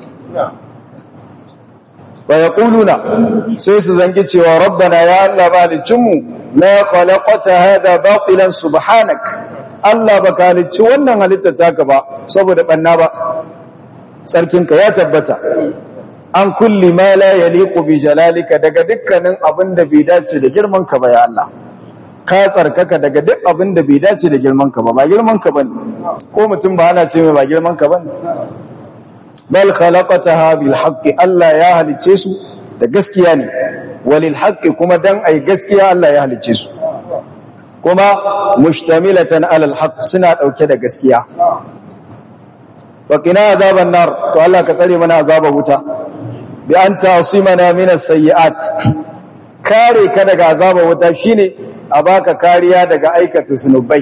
wa yaquluna sai su zangi cewa rabbana ya Allah malicinmu la khalaqata hada batilan subhanak Allah ba ka halicci wannan halitta taka ba saboda banna ba sarkinka ya tabbata an kulli ma la yaliqu bi jalalika daga dukkanin abin da bai dace da girman ka ba ya Allah ka tsarkaka daga duk abin da bai dace da girman ka ba ba girman ka bane ko mutum ba ana ce mai ba girman ka bane bal khalaqataha bil haqqi Allah ya halicce su da gaskiya ne walil haqqi kuma dan ai gaskiya Allah ya halicce su kuma mustamilatan alal haqq suna dauke da gaskiya wa qina azaban nar to Allah ka tsare mana azabar wuta bi an ta'simana min as-sayyi'at kare ka daga azabar wuta shine a baka kariya daga aikata zunubai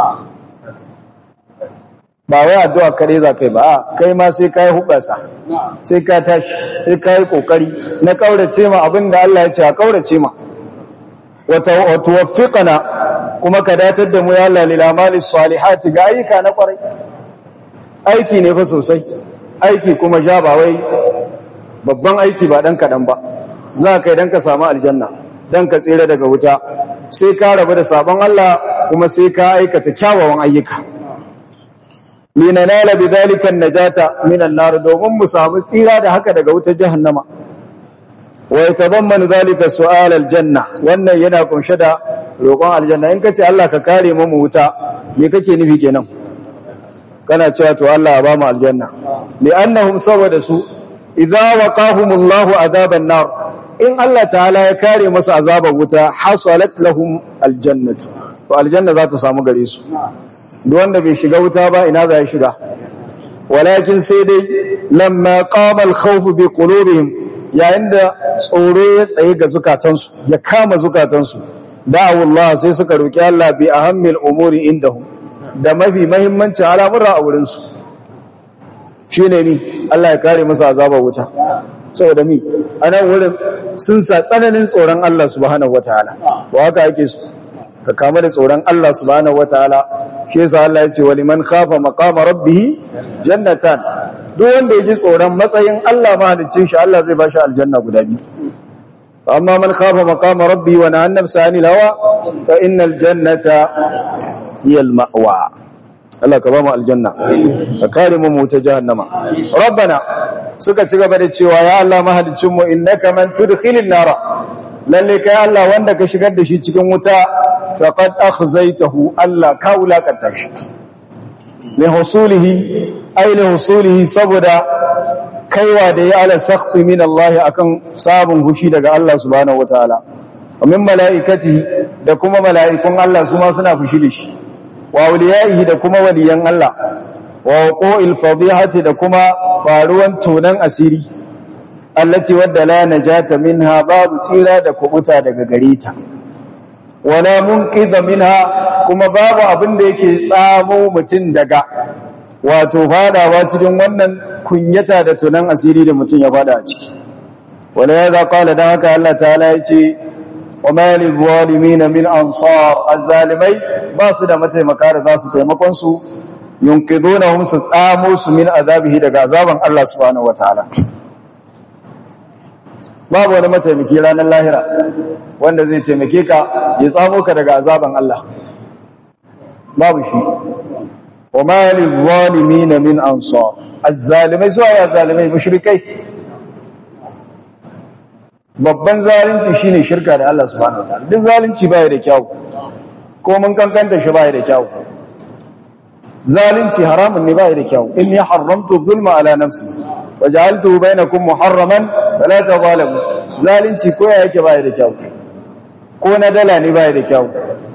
ba wai addu'a kare za kai ba kai ma sai kai hubasa sai ka tashi sai kai kokari na kaurace ma abinda Allah ya ce a kaurace ma wa tuwaffiqana kuma ka datar da mu ya Allah lil amali salihati ga ayyuka na kwarai aiki ne fa sosai aiki kuma ja ba wai babban aiki ba dan kadan ba za ka yi dan ka samu aljanna dan ka tsira daga wuta sai ka rabu da sabon Allah kuma sai ka aikata kyawawan ayyuka linanala bidhalika an-najata minan nar domin mu samu tsira da haka daga wutar jahannama wa yatadammanu dhalika su'al al-janna wannan yana kunshe da roƙon aljanna in kace Allah ka kare mu wuta me kake nufi kenan kana cewa to Allah ya ba mu aljanna li'annahum saboda su idza waqahumullahu azaban nar in Allah ta'ala ya kare masu azaban wuta hasalat lahum aljannatu to aljanna za ta samu gare su duk wanda bai shiga wuta ba ina za ya shiga walakin sai dai lamma qama al-khawf bi qulubihim yayin da tsoro ya tsaye ga zukatansu ya kama zukatansu da'awu Allah sai suka roki Allah bi ahammil umuri indahum da mafi muhimmancin al'amura a wurin su shine ni Allah ya kare masa azabar wuta saboda mi anan wurin sun sa tsananin tsoron Allah subhanahu wataala wa haka yake su ka kama da tsoron Allah subhanahu wataala shi yasa Allah ya ce wa liman khafa maqama rabbih jannatan duk wanda ya ji tsoron matsayin Allah mahaliccin shi Allah zai bashi aljanna guda biyu amma man khafa maqama rabbi wa nahana nafsa anil hawa fa innal jannata hiya al ma'wa Allah ka ba mu aljanna ka kare mu mu ta jahannama rabbana suka ci gaba da cewa ya Allah mahaliccin mu innaka man tudkhilin nara lalle kai Allah wanda ka shigar da shi cikin wuta faqad akhzaytahu Allah ka wulakanta shi li husulihi ay li husulihi saboda kaiwa da ya ala sakhti min Allah akan sabon hushi daga Allah subhanahu wataala wa min malaikatihi da kuma mala'ikun Allah su ma suna fushi da shi wa awliyaihi da kuma waliyan Allah wa wuqu'il fadihati da kuma faruwan tunan asiri allati wadda la najata minha babu tsira da kubuta daga gare ta wala munqidha minha kuma babu abin da yake tsamo mutun daga wato fadawa cikin wannan kunyata da tunan asiri da mutun ya fada a ciki wala ya qala dan haka Allah ta'ala yace wa ma lil zalimin min ansar azzalimai ba su da mataimaka da za su taimakon su yunqidunahum su tsamo su min azabihi daga azaban Allah subhanahu wataala babu wani mataimaki ranar lahira wanda zai taimake ka ya tsamo ka daga azaban Allah babu shi wa ma lil zalimin min ansar azzalimai su ya zalimai mushrikai babban zalunci shine shirka da Allah subhanahu wataala duk zalunci baya da kyau ko mun kankanta shi baya da kyau zalunci haramun ne baya da kyau inni haramtu zulma ala nafsi waja'altuhu bainakum muharraman fala tadhalamu zalunci ko ya yake baya da kyau ko na dala ne baya da kyau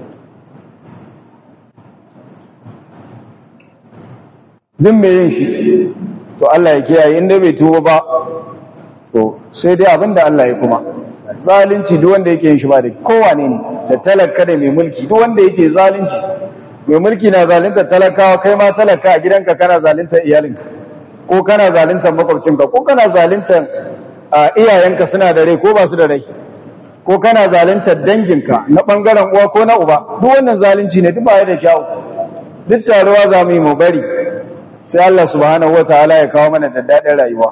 jin me yin shi to Allah ya kiyaye inda bai tuba ba to sai dai abinda Allah ya kuma zalunci duk wanda yake yin shi ba da kowane ne da talaka da mai mulki duk wanda yake zalunci mai mulki na zalunta talakawa kai ma talaka a gidanka kana zalunta iyalinka ko kana zalunta makwabcinka ko kana zalunta iyayenka suna da rai ko ba su da rai ko kana zalunta danginka na bangaren uwa ko na uba duk wannan zalunci ne duk ba da kyau duk taruwa za mu yi mu bari sai Allah subhanahu wataala ya kawo mana da dadin rayuwa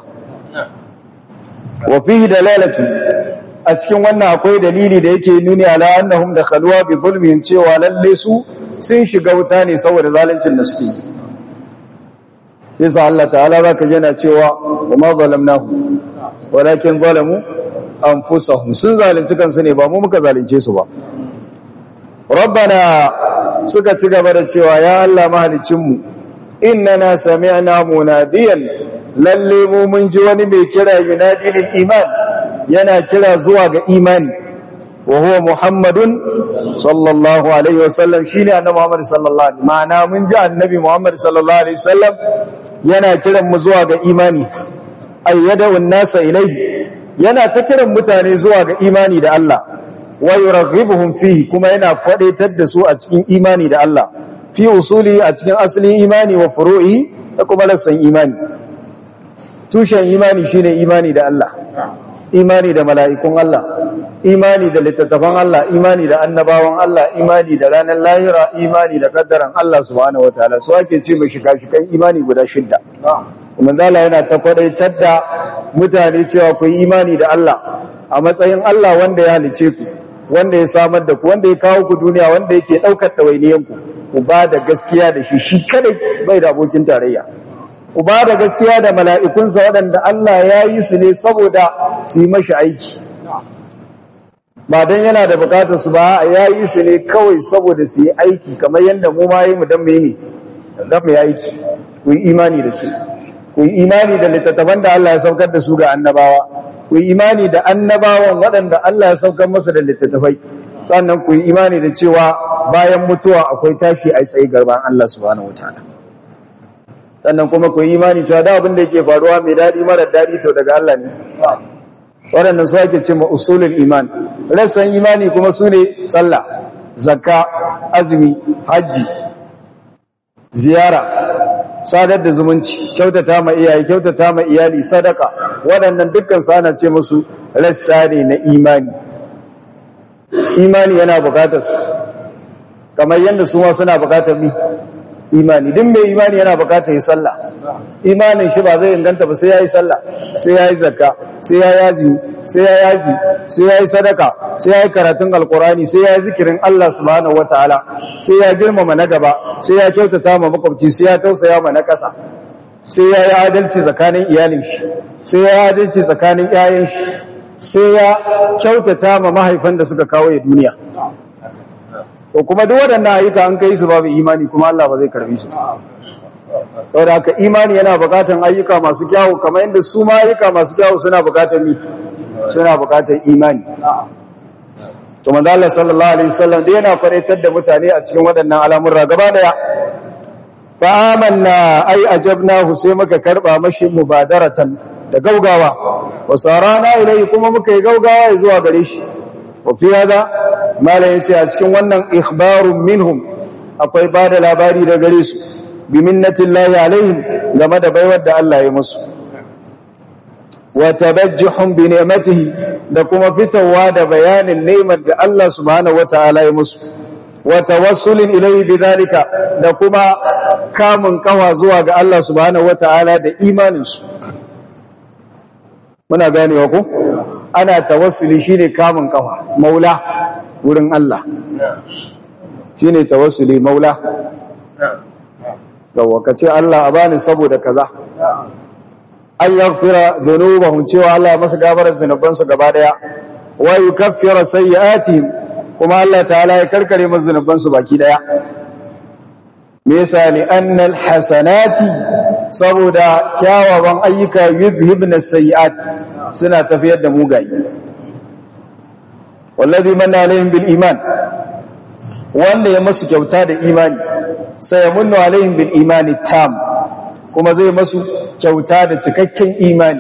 wa fihi dalalatu a cikin wannan akwai dalili da yake nuni ala annahum dakhaluwa bi zulmihim cewa lalle su sun shiga wuta ne saboda zaluncin da suke yasa Allah ta'ala zaka jana cewa wa ma zalamnahu walakin zalamu anfusahum sun zalunci kansu ne ba mu muka zalunce su ba rabbana suka ci gaba da cewa ya Allah mahalicin mu innana sami'na munadiyan lalle mu mun ji wani mai kira yunadi lil iman yana kira zuwa ga imani wa huwa muhammadun sallallahu alaihi wasallam shine annabi muhammad sallallahu alaihi ma'ana mun ji annabi muhammad sallallahu alaihi wasallam yana kiran mu zuwa ga imani ayyada nasa ilaihi yana ta kiran mutane zuwa ga imani da Allah wa yuraghibuhum fihi kuma yana kwadaitar da su a cikin imani da Allah fi usuli a cikin asalin imani wa furu'i da kuma lassan imani tushen imani shine imani da Allah imani da mala'ikun Allah imani da littattafan Allah imani da annabawan Allah imani da ranar lahira imani da kaddaran Allah subhanahu wataala su ake ce mai shika-shikan imani guda shidda manzala yana ta kwadaitar da mutane cewa ku yi imani da Allah a matsayin Allah wanda ya halice ku wanda ya samar da ku wanda ya kawo ku duniya wanda yake daukar ɗawainiyanku ku ba da gaskiya da shi shi kadai bai da abokin tarayya ku ba da gaskiya da mala'ikunsa waɗanda Allah ya yi su ne saboda su yi mashi aiki ba dan yana da bukatar su ba ya yi su ne kawai saboda su yi aiki kamar yadda mu ma yi mu dan mai ne dan mai aiki ku yi imani da su ku yi imani da littattafan da Allah ya saukar da su ga annabawa ku yi imani da annabawan waɗanda Allah ya saukar masa da littattafai sannan ku yi imani da cewa bayan mutuwa akwai tashi a tsaye garban Allah subhanahu wataala sannan kuma ku yi imani cewa da abin da yake faruwa mai daɗi mara daɗi to daga Allah ne waɗannan su ake cimma usulul iman rassan imani kuma su ne sallah zakka azumi hajji ziyara sadar da zumunci kyautata ma iyaye kyautata ma iyali sadaka waɗannan dukkan su ana ce musu rassa ne na imani imani yana bukatar su kamar yadda su ma suna bukatar mi imani duk mai imani yana bukatar yi sallah imanin shi ba zai inganta ba sai ya yi sallah sai ya yi zakka sai ya yazi sai ya yaji sai ya yi sadaka sai ya yi karatun alkurani sai ya yi zikirin Allah subhanahu wataala sai ya girmama na gaba sai ya kyautata ma makwabci sai ya tausaya ma na ƙasa sai ya yi adalci tsakanin iyalin shi sai ya yi adalci tsakanin ƴaƴan shi sai ya kyautata ma mahaifan da suka kawo ya duniya ko kuma duk waɗannan ayyuka an kai su babu imani kuma Allah ba zai karbi su saboda haka imani yana bukatan ayyuka masu kyawu kamar yadda su ma ayyuka masu kyawu suna bukatan mi suna bukatan imani to manzo Allah sallallahu alaihi wasallam dai yana faraitar da mutane a cikin waɗannan al'amura gaba daya fa amanna ai ajabnahu sai muka karba mashi mubadaratan da gaugawa wa sarana ilai kuma muka yi gaugawa zuwa gare shi wa fi hada mala yace a cikin wannan ikhbarun minhum akwai bada labari da gare su bi minnatillahi alaihim game da baiwar da Allah ya musu wa tabajjuhum bi ni'matihi da kuma fitowa da bayanin ni'mar da Allah subhanahu wataala ya musu wa tawassulin ilayhi bidhalika da kuma kamun kawa zuwa ga Allah subhanahu wataala da imanin su muna ganewa ko ana tawassuli shine kamun kafa maula wurin Allah shine tawassuli maula yawa kace Allah a bani saboda kaza an yaghfira dhunubahum cewa Allah ya masa gafarar zunubansu gaba daya wa yukaffira sayyi'atihim kuma Allah ta'ala ya karkare musu zunubansu baki daya me yasa ne annal hasanati saboda kyawawan ayyuka yuzhibna sayyi'at suna tafiyar da mugayi wallazi manna alaihim bil iman wanda ya masu kyauta da imani sai ya munnu alaihim bil imani tam kuma zai masu kyauta da cikakken imani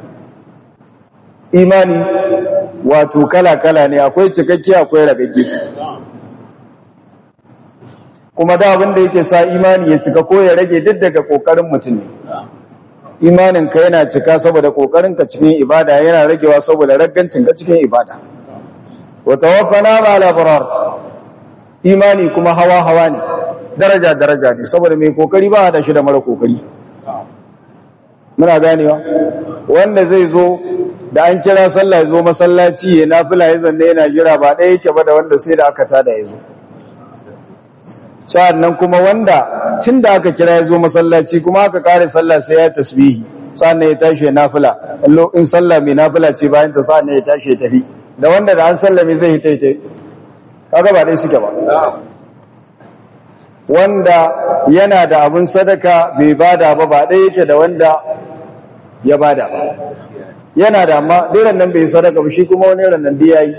imani wato kala-kala ne akwai cikakke akwai ragagge kuma da abin da yake sa imani ya cika ko ya rage duk daga kokarin mutum ne imanin ka yana cika saboda kokarin ka cikin ibada yana ragewa saboda raggancin ka cikin ibada wa tawaffana ma la farar imani kuma hawa hawa ne daraja daraja ne saboda mai kokari ba da shi da mara kokari muna ganewa wanda zai zo da an kira sallah ya zo masallaci ya nafila ya zanne yana jira ba ɗaya yake ba da wanda sai da aka tada ya zo sa'an nan kuma wanda tun da aka kira ya zo masallaci kuma aka kare sallah sai ya tasbihi sa'an nan ya tashi ya nafila in sallah mai nafila ce bayan ta sa'an nan ya tashi ya tafi da wanda da an sallame zai hita ita kaga ba ɗaya suke ba wanda yana da abin sadaka bai bada ba ba ɗaya yake da wanda ya bada ba yana da amma ɗiran nan bai sadaka ba shi kuma wani rannan da ya yi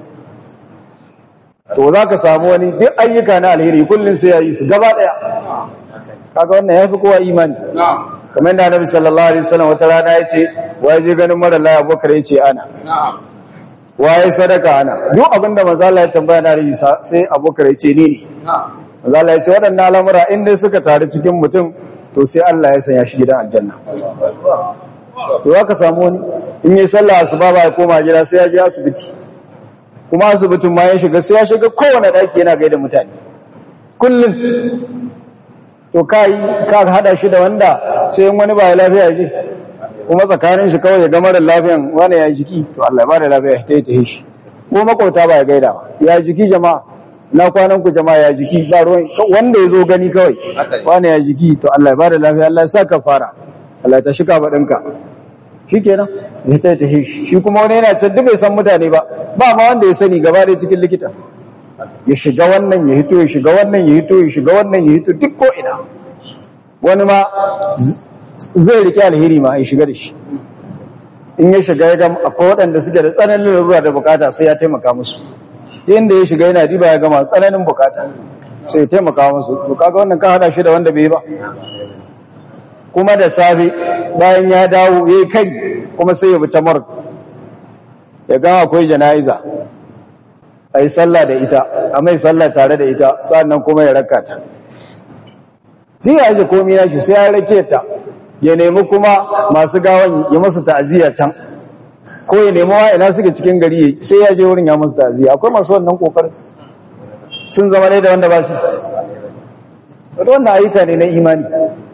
to za ka samu wani duk ayyuka na alheri kullum sai ya yi su gaba ɗaya kaga wannan ya fi kowa imani kamar yadda annabi sallallahu alaihi wasallam wata rana ya ce wa je ganin mara laya abubakar ya ce ana waye sadaka ana duk abinda manzo Allah ya tambaya na ri sai abubakar ya ce ni ne manzo Allah ya ce waɗannan al'amura in dai suka taru cikin mutum to sai Allah ya sanya shi gidan aljanna to aka samu wani in yi sallah asuba ba ya koma gida sai ya je asibiti kuma asibitin ma ya shiga sai ya shiga kowane daki yana gaida mutane kullum to kai ka hada shi da wanda sai in wani ba ya lafiya je kuma tsakanin shi kawai ya ga mara lafiyan wani ya jiki to Allah ya ba da lafiya ta yi ta shi ko makwauta ba ya gaida ya jiki jama'a na kwanan ku jama'a ya jiki ba ruwan wanda ya zo gani kawai wani ya jiki to Allah ya ba da lafiya Allah ya sa ka fara Allah ya tashi ka baɗinka shikenan ya ta ta shi shi kuma wani yana can duk bai san mutane ba ba ma wanda ya sani gaba da cikin likita ya shiga wannan ya hito ya shiga wannan ya hito ya shiga wannan ya hito duk ko ina wani ma zai rike alheri ma ya shiga da shi in ya shiga ya gama akwai waɗanda suke da tsananin lura da bukata sai ya taimaka musu ta inda ya shiga yana diba ya gama tsananin bukata sai ya taimaka musu to kaga wannan ka hada shi da wanda bai ba kuma da safe bayan ya dawo ya yi kari kuma sai ya bi ta mark ya gama akwai jana'iza a yi sallah da ita a mai sallah tare da ita sannan kuma ya raka ta duk ya aje komi ya shi sai ya rake ta ya nemi kuma masu gawan ya masu ta'aziyya can ko ya nemi wa ina suke cikin gari sai ya je wurin ya masu ta'aziyya akwai masu wannan kokarin sun zama ne da wanda ba su wannan ayyuka ne na imani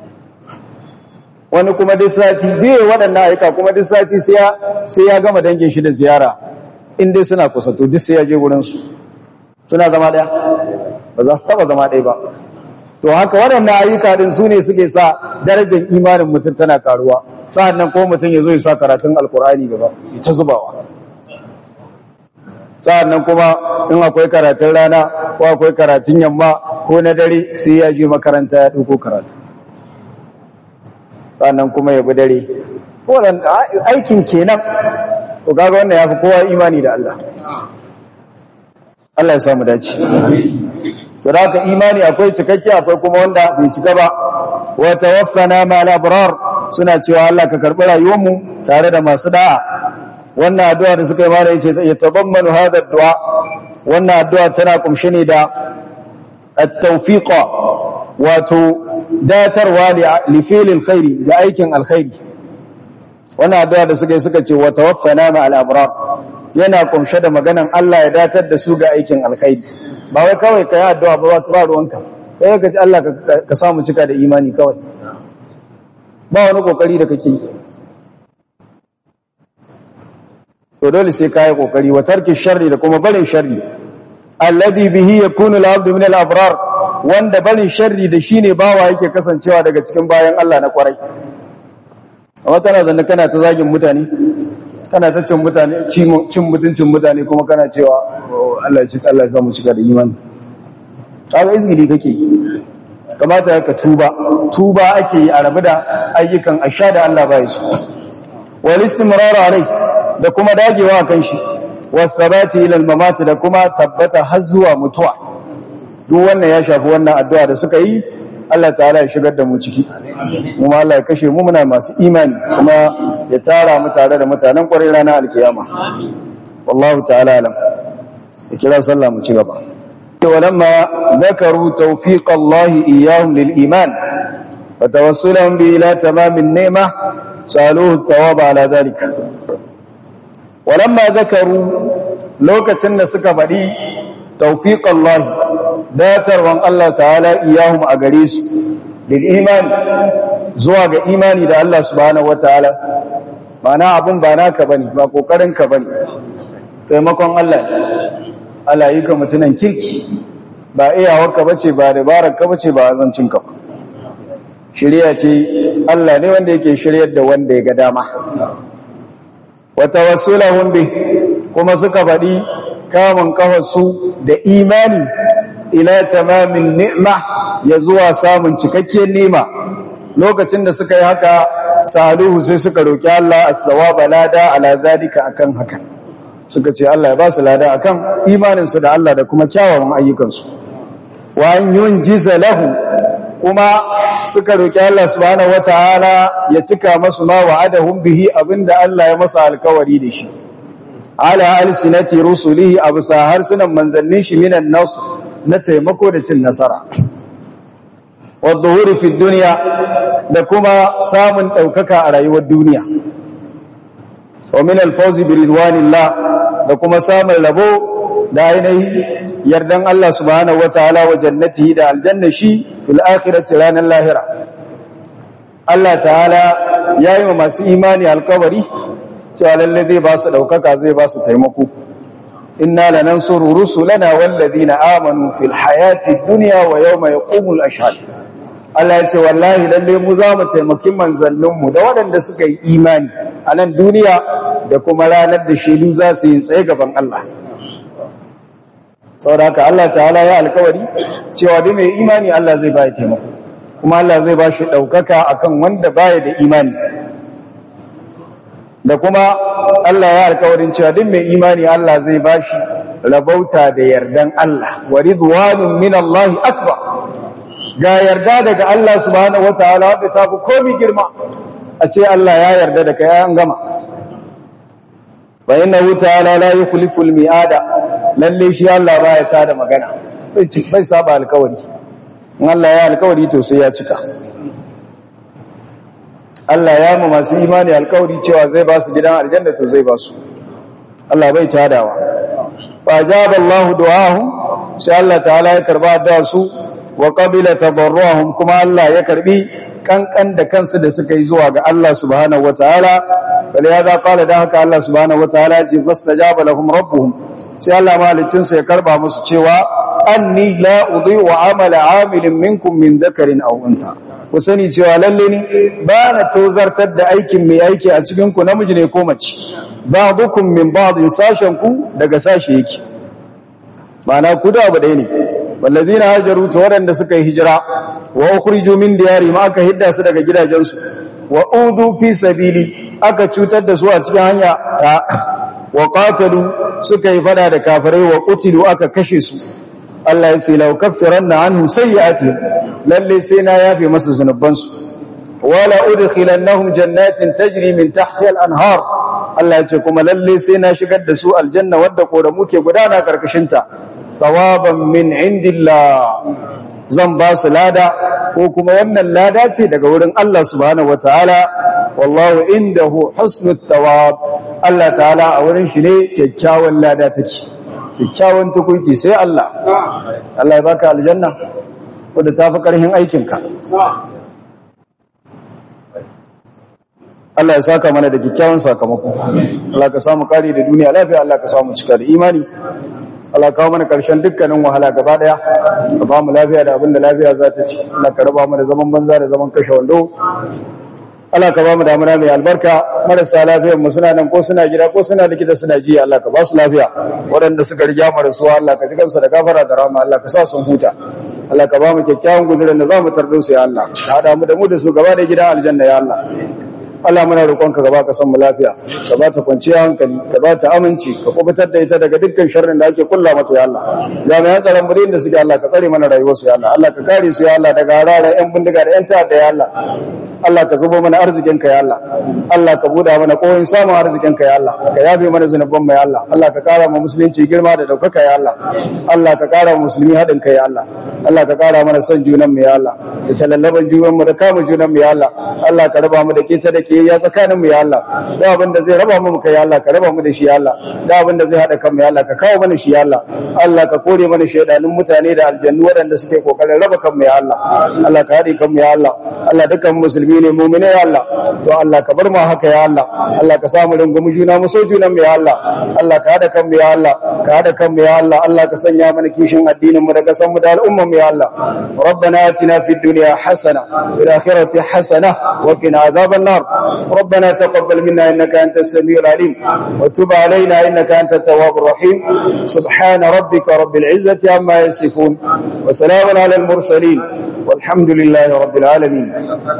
wani kuma duk sati duk waɗannan ayyuka kuma duk sati sai ya gama dangin shi da ziyara in dai suna kusa to duk sai ya je wurinsu suna zama ɗaya ba za su taɓa zama ɗaya ba to haka waɗannan ayyuka din su ne suke sa darajar imanin mutum tana karuwa sa'annan ko mutum ya zo ya sa karatun alkur'ani gaba ya ta zubawa sa'annan kuma in akwai karatun rana ko akwai karatun yamma ko na dare sai ya je makaranta ya ɗauko karatu sa'annan kuma ya bi dare aikin kenan to kaga wannan ya fi kowa imani da Allah Allah ya samu dace to da haka imani akwai cikakke akwai kuma wanda bai cika ba wa tawaffana ma al-abrar suna cewa Allah ka karbi rayuwar mu tare da masu da'a wannan addu'a da suka yi mana yace ya tabammanu hada addu'a wannan addu'a tana kumshe ne da at-tawfiqa wato datarwa li fi'lil khairi ga aikin alkhairi wannan addu'a da suka yi suka ce wa tawaffana ma al-abrar yana kumshe da maganan Allah ya datar da su ga aikin alkhairi ba wai kawai ka yi addu'a ba ba ruwanka kai ka ji Allah ka samu cika da imani kawai ba wani kokari da kake yi to dole sai ka yi kokari wa tarki sharri da kuma barin sharri alladhi bihi yakunu al-abdu min al-abrar wanda barin sharri da shine bawa yake kasancewa daga cikin bayan Allah na kwarai amma kana zanne kana ta zagin mutane kana ta cin mutane cin mutuncin mutane kuma kana cewa Allah ya Allah ya samu cika da imani kaga izgili kake kamata ka tuba tuba ake yi a rabu da ayyukan asha da Allah ba su wal istimrar alai da kuma dagewa kan shi was sabati ila al mamat da kuma tabbata har zuwa mutuwa duk wannan ya shafi wannan addu'a da suka yi Allah ta'ala ya shigar da mu ciki mu ma Allah ya kashe mu muna masu imani kuma ya tara mu tare da mutanen kwarai ranar alkiyama wallahu ta'ala alam ya kira sallah mu ci gaba ولما ذكروا توفيق الله إياهم للإيمان وتوسلهم به إلى تمام النعمة سألوه الثواب على ذلك ولما ذكروا لو كتن سكبري توفيق الله داتر وان الله تعالى إياهم أقريس للإيمان زواج إيماني دا الله سبحانه وتعالى معنى أبن باناك بني ما قوكرنك بني taimakon Allah Allah yi ka mutunan kirki ba iyawarka bace ba dabararka bace ba azancinka ba shirya ce Allah ne wanda yake shiryar da wanda ya ga dama wa tawassulahum bi kuma suka faɗi kamun kafarsu da imani ila tamamin ni'ma ya zuwa samun cikakken ni'ma lokacin da suka yi haka saluhu sai suka roki Allah as-sawaba lada ala zalika akan haka suka ce Allah ya ba su lada akan imaninsu da Allah da kuma kyawawan ayyukansu wa an yunjiza lahu kuma suka roki Allah subhanahu wataala ya cika masu ma wa'adahum bihi abinda Allah ya masa alkawari da shi ala alsinati rusulihi absa harsunan manzannin shi minan nas na taimako da cin nasara wa dhuhuri fi dunya da kuma samun daukaka a rayuwar duniya wa min al-fawzi bi ridwanillah da kuma samun rabo da ainihi yardan Allah subhanahu wataala wa jannatihi da aljanna shi fil akhirati ranar lahira Allah ta'ala yayi wa masu imani alkawari cewa lalle zai ba su daukaka zai ba su taimako inna lanansuru rusulana walladhina amanu fil hayati dunya wa yawma yaqumul ashhad Allah ya ce wallahi lalle mu za mu taimaki manzanninmu da waɗanda suka yi imani a nan duniya da kuma ranar da shaidu za su yi tsaye gaban Allah saboda haka Allah ta'ala ya alkawari cewa duk mai imani Allah zai ba ya taimako kuma Allah zai ba shi ɗaukaka akan wanda baya da imani da kuma Allah ya alkawarin cewa duk mai imani Allah zai ba shi rabauta da yardan Allah wa ridwanun min Allah akbar ga yarda daga Allah subhanahu wataala wanda ta fi komai girma a ce Allah ya yarda da kai an gama wa innahu ta'ala la yukhlifu al-mi'ada lalle shi Allah baya ta da magana bai saba alkawari in Allah ya alkawari to sai ya cika Allah ya mu masu imani alkawari cewa zai ba su gidan aljanna to zai ba su Allah bai tadawa fa ajaba Allah du'ahum sai Allah ta'ala ya karba da su wa qabila tadarruhum kuma Allah ya karbi kankan da kansu da suka yi zuwa ga Allah subhanahu wataala bal ya za qala da haka Allah subhanahu wataala ya ce fastajaba lahum rabbuhum sai Allah malicin ya karba musu cewa anni la udhi'u amala amilin minkum min dhakarin aw untha ku sani cewa lalle ni ba na tozartar da aikin mai aiki a cikin ku namiji ne ko mace ba'dukum min ba'din sashen ku daga sashe yake ma'ana ku da abu ɗaya ne wallazina hajaru to waɗanda suka yi hijira wa ukhriju min diyari ma aka hidda su daga gidajensu wa udu fi sabili aka cutar da su a cikin hanya ta wa qatalu suka yi fada da kafirai wa qutilu aka kashe su Allah ya ce law kaffiranna anhum sayyi'atihim lalle sai na yafe masu zunubansu wala udkhilannahum jannatin tajri min tahtiha al-anhar Allah ya ce kuma lalle sai na shigar da su aljanna wadda koramu ke gudana karkashin ta thawaban min indillah zan ba su lada ko kuma wannan lada ce daga wurin Allah subhanahu wataala wallahu indahu husnut thawab Allah ta'ala a wurin shi ne kyakkyawan lada take kyakkyawan tukunci sai Allah Allah ya baka aljanna wadda ta fi ƙarfin aikinka Allah ya saka mana da kyakkyawan sakamako Allah ka samu kari da duniya lafiya Allah ka samu cika da imani Allah kawo mana ƙarshen dukkanin wahala gaba ɗaya ka ba mu lafiya da abin da lafiya za ta ci Allah ka raba mu da zaman banza da zaman kashe wando Allah ka ba mu damuna mai albarka marasa lafiyar mu suna nan ko suna gida ko suna likita suna ji Allah ka ba su lafiya waɗanda suka riga mu rasuwa Allah ka ji kansu da gafara da rahama Allah ka sa sun huta Allah ka ba mu kyakkyawan guzurin da za mu tardo su ya Allah ka hada mu da mu da su gaba da gida aljanna ya Allah Allah muna roƙonka gaba ka san mu lafiya ka ba ta kwanciya hankali ka ba ta aminci ka kubutar da ita daga dukkan sharrin da ake kulla mata ya Allah jami'an tsaron mu da suke Allah ka tsare mana rayuwar su ya Allah Allah ka kare su ya Allah daga harara yan bindiga da yan ta'adda ya Allah Allah ka zubo mana arzikin ka ya Allah Allah ka buɗa mana koyin samun arzikin ka ya Allah ka yafe mana zunuban mu ya Allah Allah ka kara mu musulunci girma da daukaka ya Allah Allah ka kara mu musulmi haɗin ka ya Allah Allah ka kara mana son junan mu ya Allah da talallaban junan mu da kama junan mu ya Allah Allah ka raba mu da kita da kiyayya tsakaninmu ya Allah da abin da zai raba mu kai ya Allah ka raba mu da shi ya Allah da abin da zai hada kanmu ya Allah ka kawo mana shi ya Allah Allah ka kore mana shaydanin mutane da aljannu waɗanda suke kokarin raba kanmu ya Allah Allah ka hade kanmu ya Allah Allah dukkan musulmi ne mu'mini ya Allah to Allah ka bar mu haka ya Allah Allah ka samu rungumi juna mu so junan mu ya Allah Allah ka hada kanmu ya Allah ka hada kanmu ya Allah Allah ka sanya mana kishin addinin mu da kasan mu da al'umman mu ya Allah ربنا آتنا في الدنيا حسنة وفي الآخرة حسنة وقنا عذاب النار ربنا تقبل منا إنك أنت السميع العليم وتب علينا إنك أنت التواب الرحيم سبحان ربك رب العزة عما يصفون وسلام على المرسلين والحمد لله رب العالمين